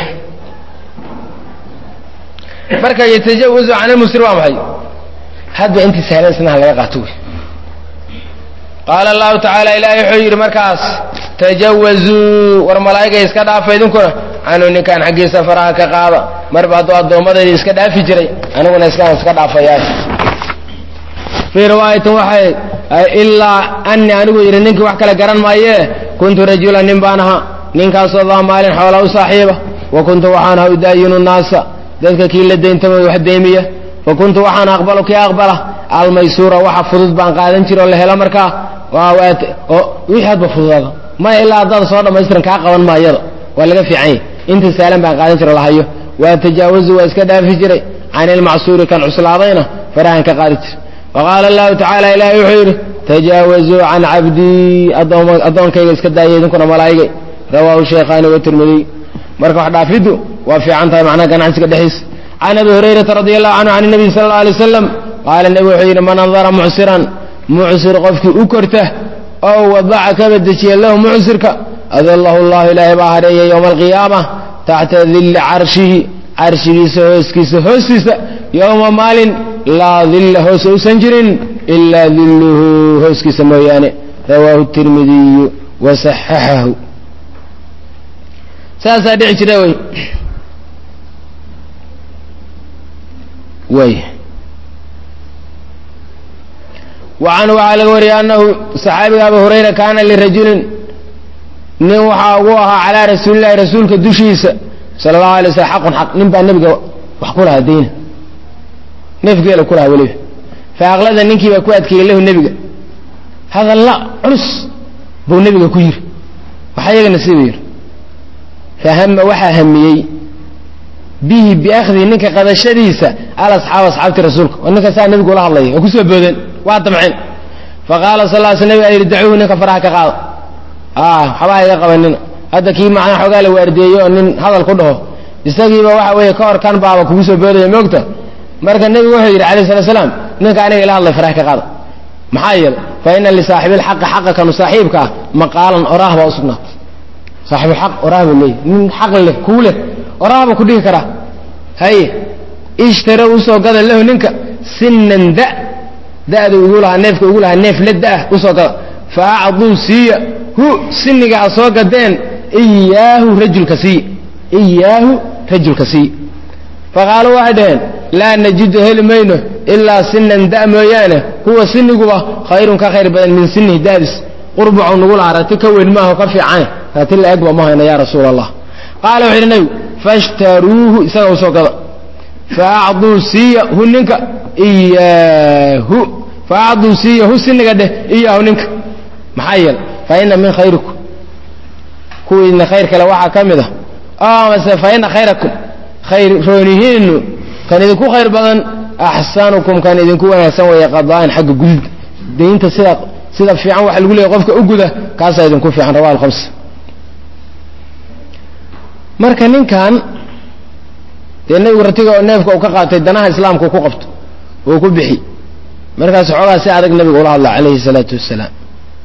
marka yatajawazu can almuusiri waa maxay hadba intii sahlan sinaha laga qaato wey qaala allahu tacaala ilaahay wuxuu yidhi markaas tajawazuu war malaa'igay iska dhaafa idinkuna canuu ninkaan xaggiisa faraha ka qaada marba hadduu addoommadaydi iska dhaafi jiray aniguna iskaan iska dhaafayaa fii riwaayatin waxay ilaa anii anigu yidhi ninkii wax kale garan maayee kuntu rajulan nin baan ahaa ninkaasoo daa maalin xoola u saaxiiba wa kuntu waxaan ahaa udaayinu naasa dadka kii la dayntama wax deymiya fa kuntu waxaan aqbalu kii aqbala almaysuura waxa fudud baan qaadan jira oo la helo markaa wixii hadba fududaada maya ilaa haddaada soo dhamaystiran kaa qaban maayada waa laga fiican yahy inta saalan baan qaadan jiro lahayo waa tajaawazu waa iska dhaafi jiray can ilmacsuuri kan cuslaadayna farahan ka qaadi jira waqaala allahu tacaala ilaahay wuxuu yidhi tajaawazuu can cabdii addoonkayga iska daaya idinkuna malaa'igay rawaahu sheekhaani watirmidiy marka wax dhaafiddu waa fiican tahay macnaha ganacsiga dhexdiisa can abi hurayrata radi allahu canhu can nabiy sala alla alay wasalam qaala nebi wuxuu yidhi man andara mucsiran mucsir qofkii u korta oo wadaca kaba dejiya lahu mucsirka adallahu llahu ilaahay baa hareeya yowma alqiyaama taxta dilli carshihi carshigiisa hooskiisa hoostiisa yowma maalin laa dilla hoos uusan jirin ilaa dilluhu hooskiisa mooyaane rawaahu tirmidiyu wasaxaxahu saasaa dhici jira wey way wacanhu waxaa laga wariyay annahu saxaabiga abu hurayra kaana lirajulin nin waxaa ugu ahaa calaa rasuulillahi rasuulka dushiisa sala allahu alay slam xaqun xaq nin baa nebiga wax ku lahaa dayna neefgeela ku lahaa weliba fa aqlada ninkii baa ku adkeeyey lahu nebiga hadalla culus buu nebiga ku yiri waxaa iyagana siduu yidhi fahama waxaa hamiyey bihi biakhdihi ninka qadashadiisa alasxaab asxaabti rasuulka oo ninka saa nebigu ula hadlaya waa kusoo boodeen waa damceen faqaala sal l sl nebigaa yidhi dacuuhu ninka faraha ka qaada waxbaa iga qabanina hadda kii macnaa xoogaa la waardeeyo oo nin hadal ku dhaho isagiiba waxa weeye ka hor kan baaba kugu soo boodaya moogta marka nebigu wuxuu yidhi alayh salatu salaam ninka aniga ila hadlay faraha ka qaada maxaa yeelay fa ina lisaaxibilxaqi xaqa kanu saaxiibka ah maqaalan oraah baa usugnaatay saaxibulxaq oraah buu leeyahy nin xaq leh kuu leh oraah buu ku dhihi karaa haye ishtara usoo gada lahu ninka sinan da da'du igu lahaa neefka igu lahaa neef la da'ah usoo gada fa acduu siiya hu siniga ha soo gadeen iyaahu rajulka siiya iyaahu rajulka siiya faqaaluu waxay dhaheen laa najidu heli mayno ilaa sinan da mooyaane huwa siniguba khayrun ka khayr badan min sinihi daadis qurbucu nugu lahaa rati ka weyn maaho ka fiicane rati la egba ma hayna ya rasuula allah qaala wuxu yidhi nebigu fashtaruuhu isaga usoo gada faacduu siiya hu ninka iyaahu faacduu siiya hu siniga dheh iyaahu ninka maxaa yeele fa ina min khayrikum kuwiina khayr kale waxaa ka mid ah mase fa ina khayrakum khayr roonihiinu kan idinku khayr badan axsanukum kan idinku wanaagsan weeye qada'an xagga gudida daynta sida sida fiican waxa lagu leeyahy qofka u guda kaasaa idinku fiican rawa alhamsa marka ninkan dee nebigu ratiga oo neefka uu ka qaatay danaha islaamka ku qabto uu ku bixi markaas xoogaa si adag nebiga ula hadla calayhi salaatu wassalaam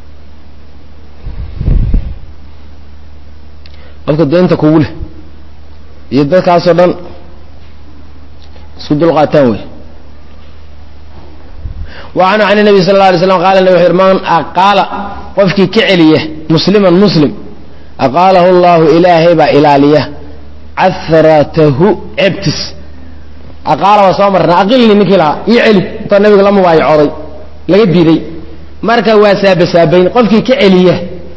qofka daynta kugu leh iyo dadkaasoo dhan isku dulqaataan wey wacanhu can nabi sal la alay slam qala nab wuxu man aqaala qofkii ka celiya musliman muslim aqaalahu allahu ilaahay baa ilaaliya caratahu ceebtis aqaala waa soo marna aqilni ninkii lahaa io celi intaa nabiga la mubaayacooday laga diiday marka waa saabasaabayn qofkii ka celiya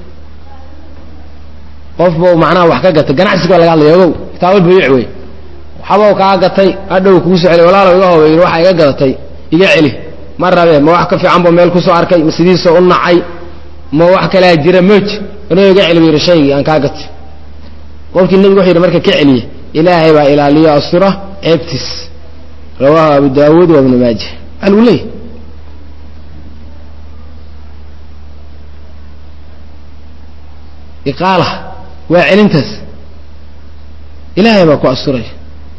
qof buu macnaha wax ka gatay ganacsiga baa laga hadlaya ogow kitaabal buyuuc wey waxbau kaa gatay hadhow kugu soo celi walaalow iga hoba yidhi waxaa iga gadatay iga celi ma rabe ma wax ka fiican buu meel kusoo arkay ma sidiisa u nacay ma wax kalaa jira mooji inuu iga celi bu yidhi shaygii aan kaa gatay qofkii nebigu wuxu yidhi marka ka celiya ilaahay baa ilaaliyo astura ceebtiis rawaahu abu daawuud wa ibnu maaja waxaa lagu leeyahy iqaala waa celintaas ilaahay baa ku asturaya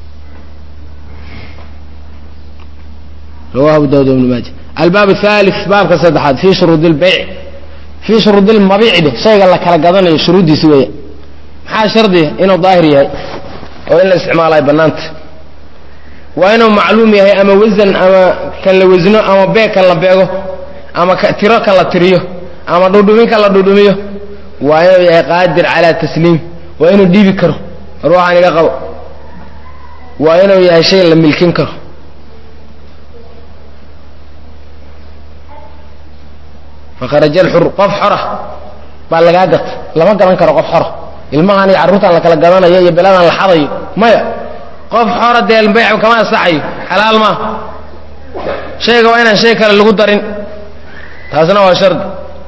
rawahu abu daawud ibnu maaja albaab athalith baabka saddexaad fii shuruudi lbeyc fii shuruudi lmabiici dheh shayga la kala gadanayo shuruuddiisi weeya maxaa shardiya inuu daahir yahay oo in la isticmaalo ay bannaanta waa inuu macluum yahay ama wasan ama kan la wasno ama beeg kan la beego ama tiro kan la tiriyo ama dhudhumin kan la dhudhumiyo waa inuu yahay qaadir calaa tasliim waa inuu dhiibi karo ruuxaan iga qabo waa inuu yahay shay la milkin karo fakharaja alxur qof xora baa lagaa gata lama gadan karo qof xora ilmahan iyo carruurtan la kala gadanayo iyo beladan la xadayo maya qof xora dee bayc kama asaxayo xalaal maa shayga waa inaan shay kale lagu darin taasna waa shardi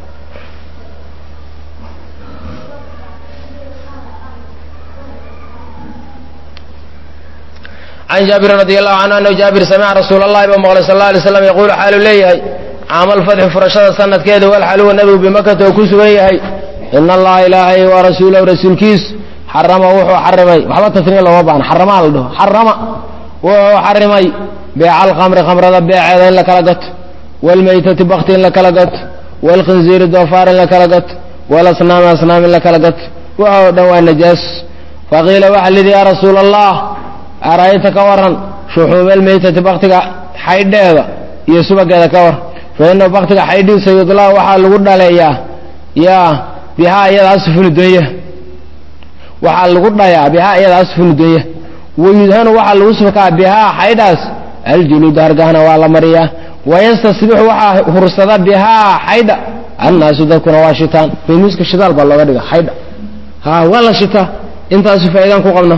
can jaabirin radi allahu canhu anahu jaabir samica rasuula allahi ba maqlay sal la alay slam yaquulu xaalu leeyahay caamal fatxi furashada sanadkeeda walxaluwa nebigu bimakata oo ku sugan yahay ina allaha ilaahay wa rasuulahu rasuulkiisu xarama wuxuu xarimay waxba tasniya looma baahna xaramaa la dhaho xarama wuxuu xarimay beeca alkhamri khamrada beeceeda in la kala gato waalmaytati bakti in la kala gato waalkhinziiri doofaar in la kala gato waalasnaami asnaam in la kala gato waxoo dhan waa najaas faqiila waxa lidhi yaa rasuula allah ara'ayta ka waran shuxuuma almaytati baktiga xaydheeda iyo subageeda ka war fa inahu baktiga xaydhiisa yudlaa waxaa lagu dhaleeyaa yaa bihaa iyada asfunu donya waxaa lagu dhayaa bihaa iyada asfunu donya wayudhanu waxaa lagu subkaa bihaa xaydhaas aljuluud hargahna waa la mariyaa wayastasbixu waxaa hursada bihaa xaydha annaasu dadkuna waa shitaan baymuuska shidaal baa looga dhiga xaydha ha waa la shitaa intaasu faa'iidaan ku qabna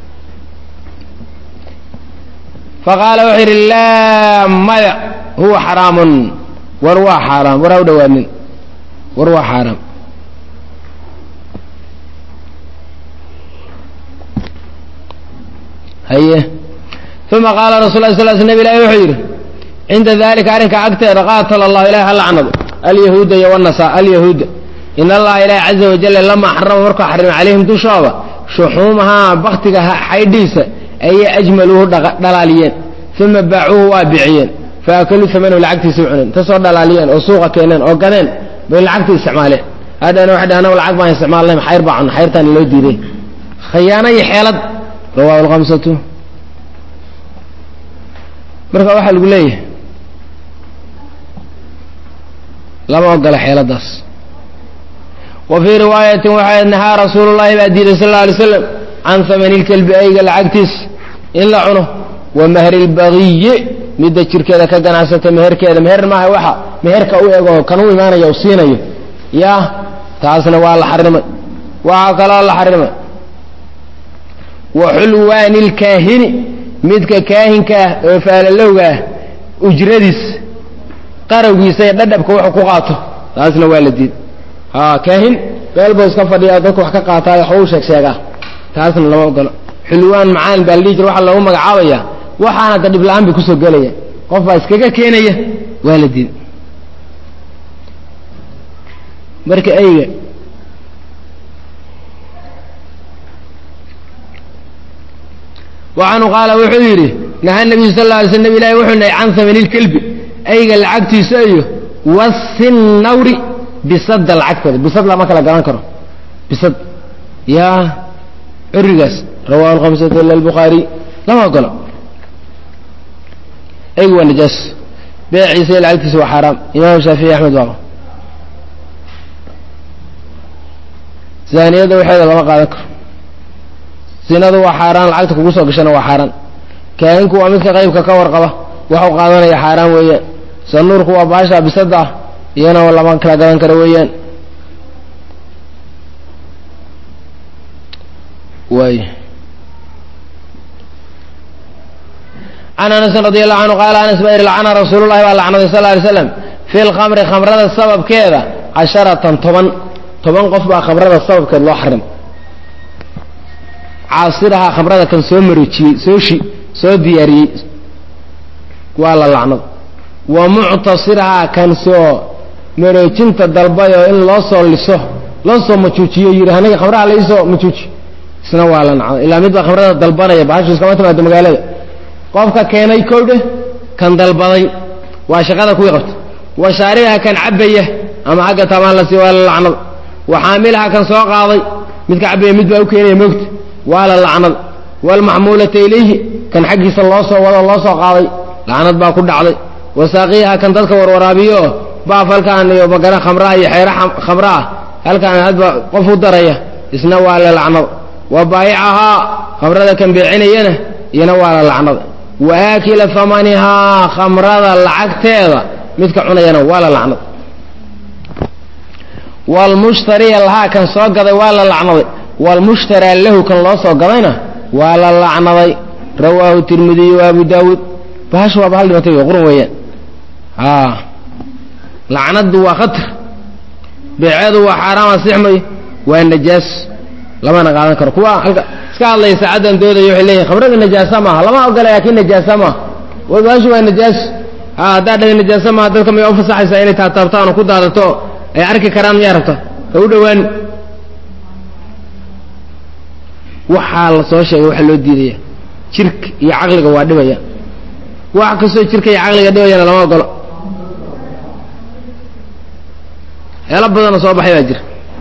faqaala wuxuu yidhi laa maya huwa xaraamun war waa xaaraam war ha u dhowaanin war waa xaaraam haye uma qaala rasul la sl sl nab ilahi wuxuu yidhi cinda dalika arrinka agteeda qaatala allahu ilahi ha lacnado alyahuuda iyo wanasa alyahuuda in allaha ilaahi caza wajalla lamaa xarama markuu xarima calayhim dushooda shuxuumahaa baktiga xaydhiisa ayay ajmaluuhu dhalaaliyeen uma baacuuhu waa biciyeen faakaluu amanahu lacagtiisa cuneen inta soo dhalaaliyeen oo suuqa keeneen oo gadeen bay lacagtii isticmaaleen hadhana waxay dhahan anagu lacag baan isticmaalnay xayr baa cunna xayrtaana loo diiday khayaano iyo xeelad rawaahu lkhamsatu marka waxaa lagu leeyahay lama ogola xeeladaas wa fii riwaayatin waxaa nahaa rasuulu llahi baa diiday sal alla alay slam can hamani lkelbi ayga lacagtiis in la cuno wa mahri lbagiyi midda jirkeeda ka ganacsata meherkeeda meher maaha waxa meherka u ego kan u imaanaya u siinayo ya taasna waa la xarimay waxaa kaloo la xarimay wa xulwaani lkaahini midka kaahinka ah oo faalalowga ah ujradiis qarowgiisa ee dhadhabka wuxuu ku qaato taasna waa la diid ha kaahin meel buu iska fadhiyaa dadku wax ka qaataayo waxba u sheeg sheegaa taasna lama ogolo xulwaan macaan baa la dhihi jira waxaa loogu magacaabaya waxaana da dhib la-aan bay kusoo gelaya qof baa iskaga keenaya waa la diid marka eyga waxaanu qaala wuxuu yidhi naha nabiyu sal la alay sl nab ilahi wuxuu nahay can hamani lkelbi ayga lacagtiisa iyo wasinawri bisadda lacagteeda bisad lama kala garan karo bisad yaa curigaas rawahu lhamsatu ila lbukhaari lama ogolo eygu waa najaas beeciisa iyo lacagtiisa waa xaaraam imaam shaafici axmed baaba zaaniyadda waxeeda lama qaadan karo sinadu waa xaaraan lacagta kugu soo gashana waa xaaraan kaahinku waa midka qaybka ka warqaba waxu qaadanaya xaaraan weeyaan sanuurku waa baasha bisada ah iyana lama kala gadan karo weeyaan waay can anasin radi allahu canhu qaala anas baa yidhi lacana rasuulu llahi baa lacnaday sal lay slam fi lkhamri khamrada sababkeeda casharatan toban toban qof baa khamrada sababkeed loo xarim caasirahaa khamrada kan soo maroojiyey soo shi soo diyaariyey waa la lacnad wa muctasirahaa kan soo maroojinta dalbayoo in loo soo liso loo soo majuujiyo yidhi aniga khamraha la iisoo majuuji isna waa la nacday ilaa mid baa khamrada dalbanaya bahashu iskama timaado magaalada qofka keenay kowdhe kan dalbaday waa shaqada kuwii qabta wa shaaribaha kan cabaya ama xagga tamaan la sii waa la lacnad wa xaamilaha kan soo qaaday midka cabaya mid baa u keenaya moogta waa la lacnad waalmaxmuulata ilayhi kan xaggiisa loo soo wado loo soo qaaday lacnad baa ku dhacday wasaaqiyaha kan dadka warwaraabiyo baaf halkaan iyo magana khamraa iyo xeero khamra ah halkaan hadba qof u daraya isna waa la lacnad wa baayicahaa khamrada kan beecinayana iyana waa la lacnad wa aakila hamanihaa khamrada lacagteeda midka cunayana waa la lacnad waalmushtariya lahaa kan soo gaday waa la lacnaday waalmushtaraa lahu kan loo soo gadayna waa la lacnaday rawaahu tirmidiy wa abu daawuud bahasha waaba hal dhimatay qurun weeyaan a lacnadu waa khatar beeceedu waa xaaraam asixmayo waa najaas lamana qaadan karo kuwa halka iska hadlaya saacaddan doodaya waxay leeyihin khamrada najaasa maaha lama ogola laakiin najaasa maaha bahashu waa najaas a haddaa dhahay najaasa maaha dadka may u fasaxaysaa inay taataabtaan oo ku daadato ay arki karaan miyaa rabta ha u dhawaani waxaa la soo sheegay waxa loo diidaya jirka iyo caqliga waa dhibaya wax kastoo jirka iyo caqliga dhibayana lama ogolo heelo badanoo soo baxay baa jira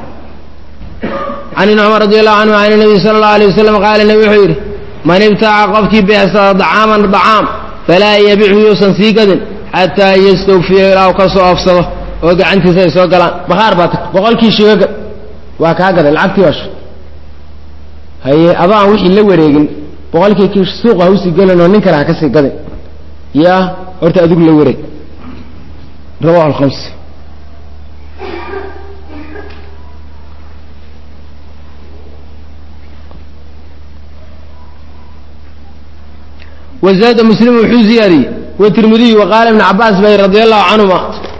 can ibni cumar radi allahu canhu can nabiy sala allahu alay wasalam qaala nebi wuxuu yidhi man ibtaaca qofkii beecsada dacaaman dacaam falaa yabichu yuusan sii gadin xataa yastawfiya ilaa u ka soo oofsado oo gacantiisa ay soo galaan bakhaar baa tag boqolkii shigaga waa kaa gaday lacagtii baasha haye adoo aan wixii la wareegin boqolkii ki suuqa hausii gelin oo nin kale ha ka sii gadin yaa horta adigu la wareeg rawahu alkhams wazaada muslim wuxuu ziyaadiyey watirmidiy waqaala ibn cabaas bay radi allahu canhuma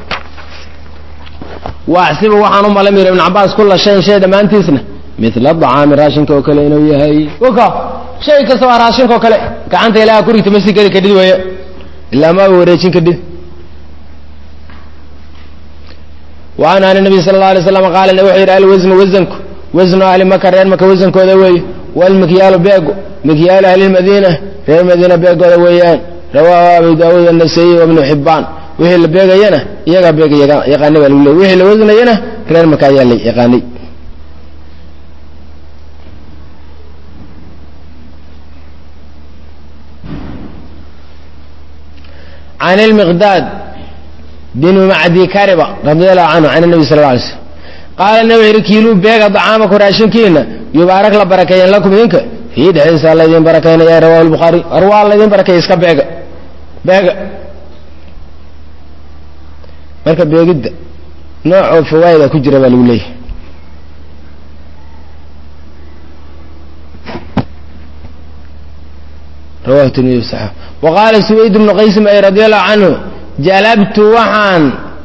waaxsibu waxaan u malamira ibn cabaas kula shayin shay dhammaantiisna mila dacaami raashinka oo kale inuu yahay waka shay kasta waa raashinka oo kale gacanta ilaaha kurigta ma sii gadi kadhid weeye ilaa ma wareejin kadhid wa canhu an nabiy sala alla alay slam qaala wuxuu yidhi alwasnu wasanku wasnu ahli maka reer maka wasankooda weeye waalmikyaalu beego mikyaalu ahli lmadiina reer madiina beegooda weeyaan rawaahu abu daawuud anasaiy wabnu xibbaan wixii la beegayana iyagaa beega yaqaanay baa lagu leey wixii la wasnayana reer maka ayaa la yaqaanay can ilmiqdaad binu macdi kariba radi allahu canhu can nabi sal la alay slm qaala nabi wuxu yidhi kiiluu beega dacaamaku raashinkiina yubaarak la barakeeyan lakum idinka fii dhexdiisa laydin barakaynaya rawahu lbukhaari war waa laydin barakeeya iska beega beega marka beegidda noocoo fawaa'ida ku jira baa lagu leeyahay rawahu tirmidi saxa wa qaala suwayd bnu qaysim ay radi allahu canhu jalabtu waxaan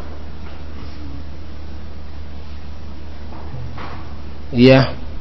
ya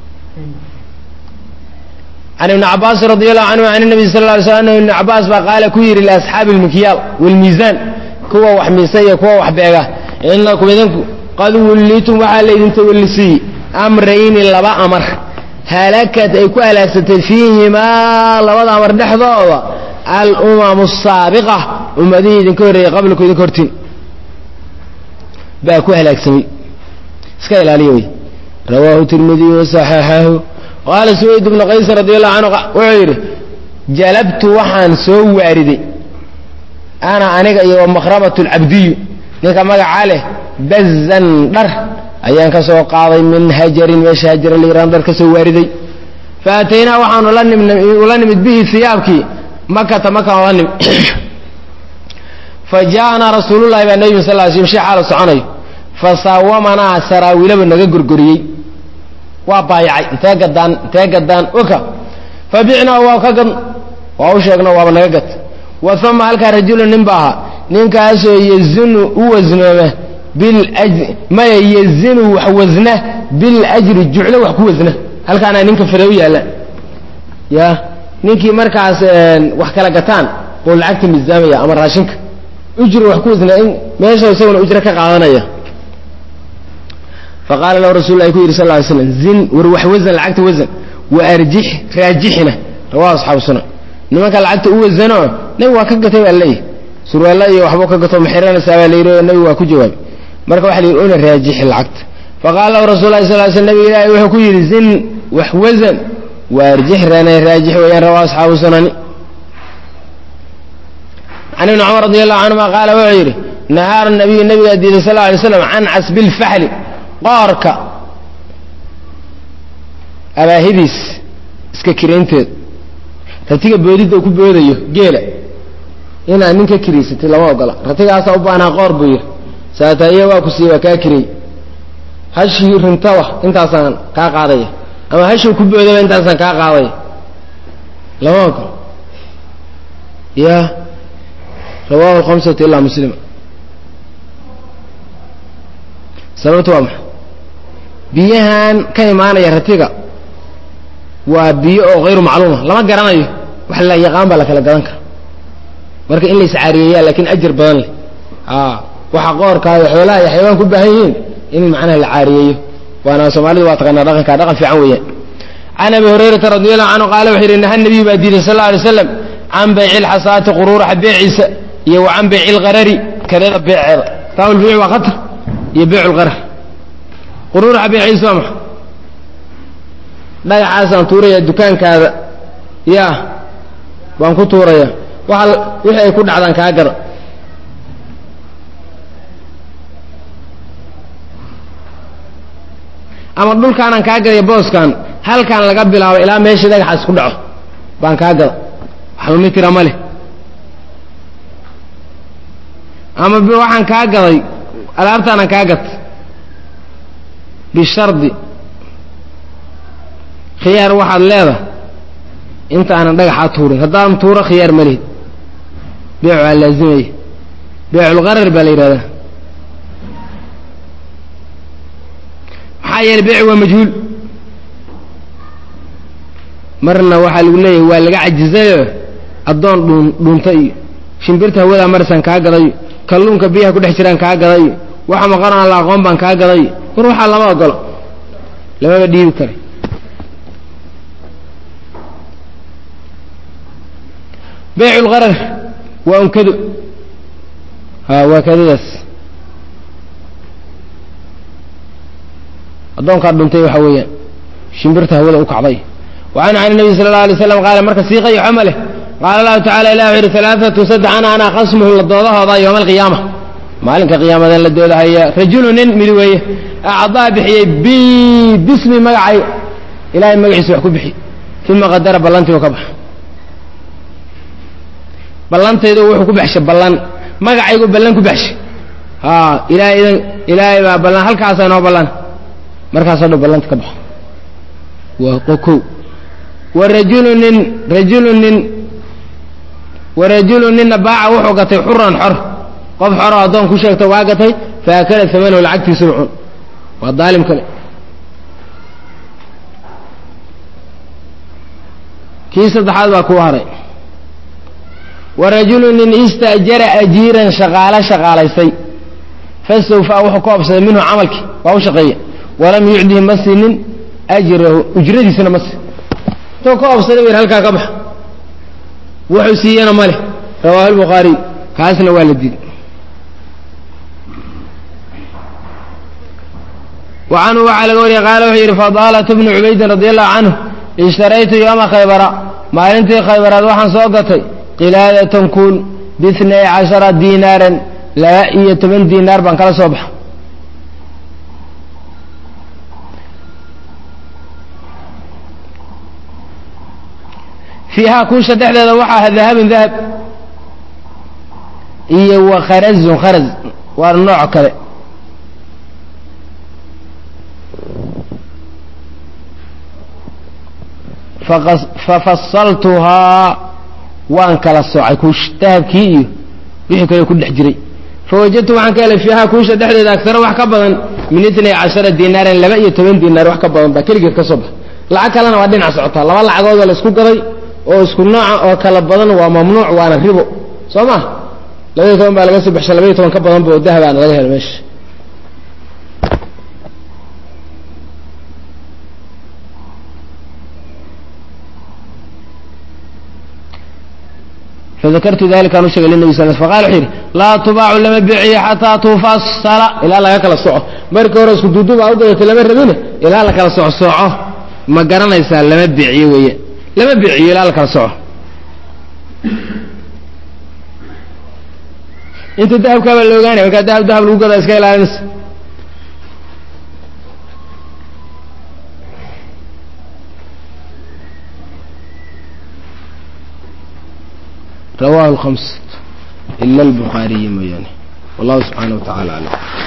can ibni cabaas radi allahu canhu can nabi sal lla ly slam anhu ibni cabaas baa qaala ku yidhi liasxaabi almikyaal waalmiisaan kuwa wax miisa iyo kuwa wax beega inakum idinku qad wullitum waxaa laydin tawallisiiyey amrayni laba amar halakad ay ku halaagsatay fiihimaa labada amar dhexdooda alumamu asaabiqa ummadihii idinka horreeyey qablaku idinka hortiin baa ku halaagsamay iska ilaaliya wey rawaahu tirmidiy wasaxaxahu qaala suwayd bnu qays radi allahu canhu wuxuu yidhi jalabtu waxaan soo waariday ana aniga iyo wamakhramat lcabdiyu ninka magacaa leh bazan dhar ayaan ka soo qaaday min hajarin meesha hajara layiraan dhar ka soo waariday fa ataynaa waxaanu ula nimid bihi hiyaabkii makata makaan ula nimid fa ja'anaa rasuululahi baa nebi sal l slm shi xaala soconayo fa saawamanaa saraawiilaba naga gorgoriyey waa baayacay intee gadaan intee gadaan oka fa bicnaa waa ka gad waa u sheegno waaba naga gad wa uma halkaa rajulun nin ba ahaa ninkaasoo yazinu u wasnooma biljr maya yazinu wax wasna biljri juclo wax ku wasna halkaana ninka fare u yaalla ya ninkii markaas wax kala gataan oo lacagta miisaamaya ama raashinka ujri wax ku wasnaa in meesha isaguna ujro ka qaadanaya faqaala lahu rasul lah ku yidhi sal ly slam zin war wax wasan lacagta wasan wa arjix raajixina rawahu asxaabu sunan nimanka lacagta u wasano nabi waa ka gatay baa leeyahy surwaalla iyo waxbuu ka gato maxiranaysaa baa layidhi oo nabi waa ku jawaabay marka waxa la yidhi una raajixi lacagta faqaala lahu rasul lahi sal sl nabig ilaahi wuxuu ku yidhi zin wax wasan wa arjix rana raajix weeyaan rawahu asxaabu sunani can ibni cumar radi allahu canhuma qaala wuxuu yidhi nahaara nabiyu nabigaa diiday sal alay slam can casbi lfaxli qoorka abaahidiis iska kiraynteeda ratiga boodidda uu ku boodayo geela inaad nin ka kiraysatay lama ogola ratigaasaa u baanaa qoor buu yidhi saataiya waa ku siiye waa kaa kirey hashii rintaba intaasaan kaa qaadaya ama hashuu ku boodaba intaasaan kaa qaadaya lama ogola ya rawahu lhamsatu ilaa muslima sababtu waa maxay biyahan ka imaanaya ratiga waa biyo oo hayru macluuma lama garanayo wax la yaqaan baa la kala gadan kara marka in la iscaariyeeyaa lakin ajar badan leh a waxa qoorkaa iyo xoolaha iyo xayawaan ku baahan yihiin in macnaha la caariyeeyo waana soomaalidu waa taqaanaa dhaqanka dhaqan fiican weeyaan can abi hurayrata radi allahu canhu qaala wuxuu yidhi naha nabiyu baa diiday sal alla alay slam can bayci lxasaati quruuraxa beeciisa iyo wa can bayci lkarari kadeeda beeceeda taawlbiic waa khatar iyo beycu lqarar quruuraxa beeciisa waa maxa dhagaxaasaan tuuraya dukaankaada ya baan ku tuuraya waa wixii ay ku dhacdaan kaa gada ama dhulkaanaan kaa gadaya booskan halkaan laga bilaabo ilaa meeshii dhagaxaas ku dhaco baan kaa gada waxba mitira ma leh ama waxaan kaa gaday alaabtaanaan kaa gatay bishardi khiyaar waxaad leedahay inta aanan dhagaxaa tuurin haddaan tuuro khiyaar ma lihid beecu aa laazimaya beeculqarar baa la yidhahdaa maxaa yeeley beeci waa majhuul marna waxaa lagu leeyahay waa laga cajizayo addoon dhuun dhuunta iyo shimbirta hawadaa marisaan kaa gadayo kalluunka biyaha ku dhex jiraan kaa gadayo waxa maqan aan la aqoon baan kaa gaday war waxaa lama ogolo lamaba dhiibi karay baycu lqarar waa unkado ha waa kadadaas addoonkaa dhuntay waxa weeyaan shimbirta hawada u kacday wa can can nabi sala اla alay slam qaala marka siiqa iyo xoma leh qaala allahu tacala ilah wuxu yidhi alaaatu saddex ana anaa qasmuhu la doodahooda yowma alqiyaama maalinka qiyaamadan la doodahaya rajulu nin mid weeye acdaa bixiyey bi bismi magacay ilahay magaciisa wax ku bixi uma qadara ballantii u ka baxa ballantaydu wuxuu ku baxshay ballan magacaygu ballan ku baxshay a ilahay idan ilaahay baa ballan halkaasaa noo ballan markaasoo dhan ballanta ka baxo waa kow wa rajulu nin rajulu nin wa rajulu ninna baaca wuxuu gatay xuran xor qof xoroo addoon ku sheegta waa gatay fa akala amanahu lacagtiisuu cun waa daalim kale kii saddexaad baa kuu haray wa rajulu nin ista'jara ajiiran shaqaalo shaqaalaystay fastawfaa wuxuu ka obsaday minhu camalkii waa u shaqeeya walam yucdihi ma siinin ajrahu ujradiisana ma siin intuu ka obsaday bu yidhi halkaa ka bax wuxuu siiyana ma leh rawaahu lbukhaariy kaasna waa la diiday wa canhu waxaa laga wariyey qaala wuxuu yidhi fadaalatu bnu cubaydin radi allahu canhu ishtaraytu yooma khaybara maalintii khaybaraad waxaan soo gatay qilaadatan kun biitnay cashara diinaaran laba iyo toban diinaar baan kala soo baxa fiihaa kuusha dhexdeeda waxaa aha dahabun dahab iyo wa kharazun kharaz waa nooc kale fafasaltuhaa waan kala soocay kuusha dahabkii iyo wixii kale ku dhex jiray fawajadtu waxaan ka helay fiihaa kuusha dhexdeeda agtaro wax ka badan min itnay cashara diinaaran laba iyo toban diinaar wax ka badan baa keligeed ka soo baxa lacag kalena waa dhinac socotaa laba lacagood oo la isku gaday oo isku nooca oo kala badan waa mamnuuc waana ribo soo ma labaiyo toban baa laga soo baxshay labaiyo toban ka badan ba oo dahabaana laga helo meesha fadakartu dalika aan u shegay linabi sal faqala wuxuu yidhi laa tubaacu lama biciyo xataa tufasala ilaa laga kala soco markii hore isku duudu baa u gadatay lama rabine ilaa la kala soco soco ma garanaysaa lama biciyo weeye lama biciyo ilaa la kala soco inta dahabkaabaa la ogaanaya markaa dahab dahab lagu gadaa iska ilaalinaysa rawahu lhamsat ila albukhaariyi mooyaane wallahu subxaana wa tacala aclam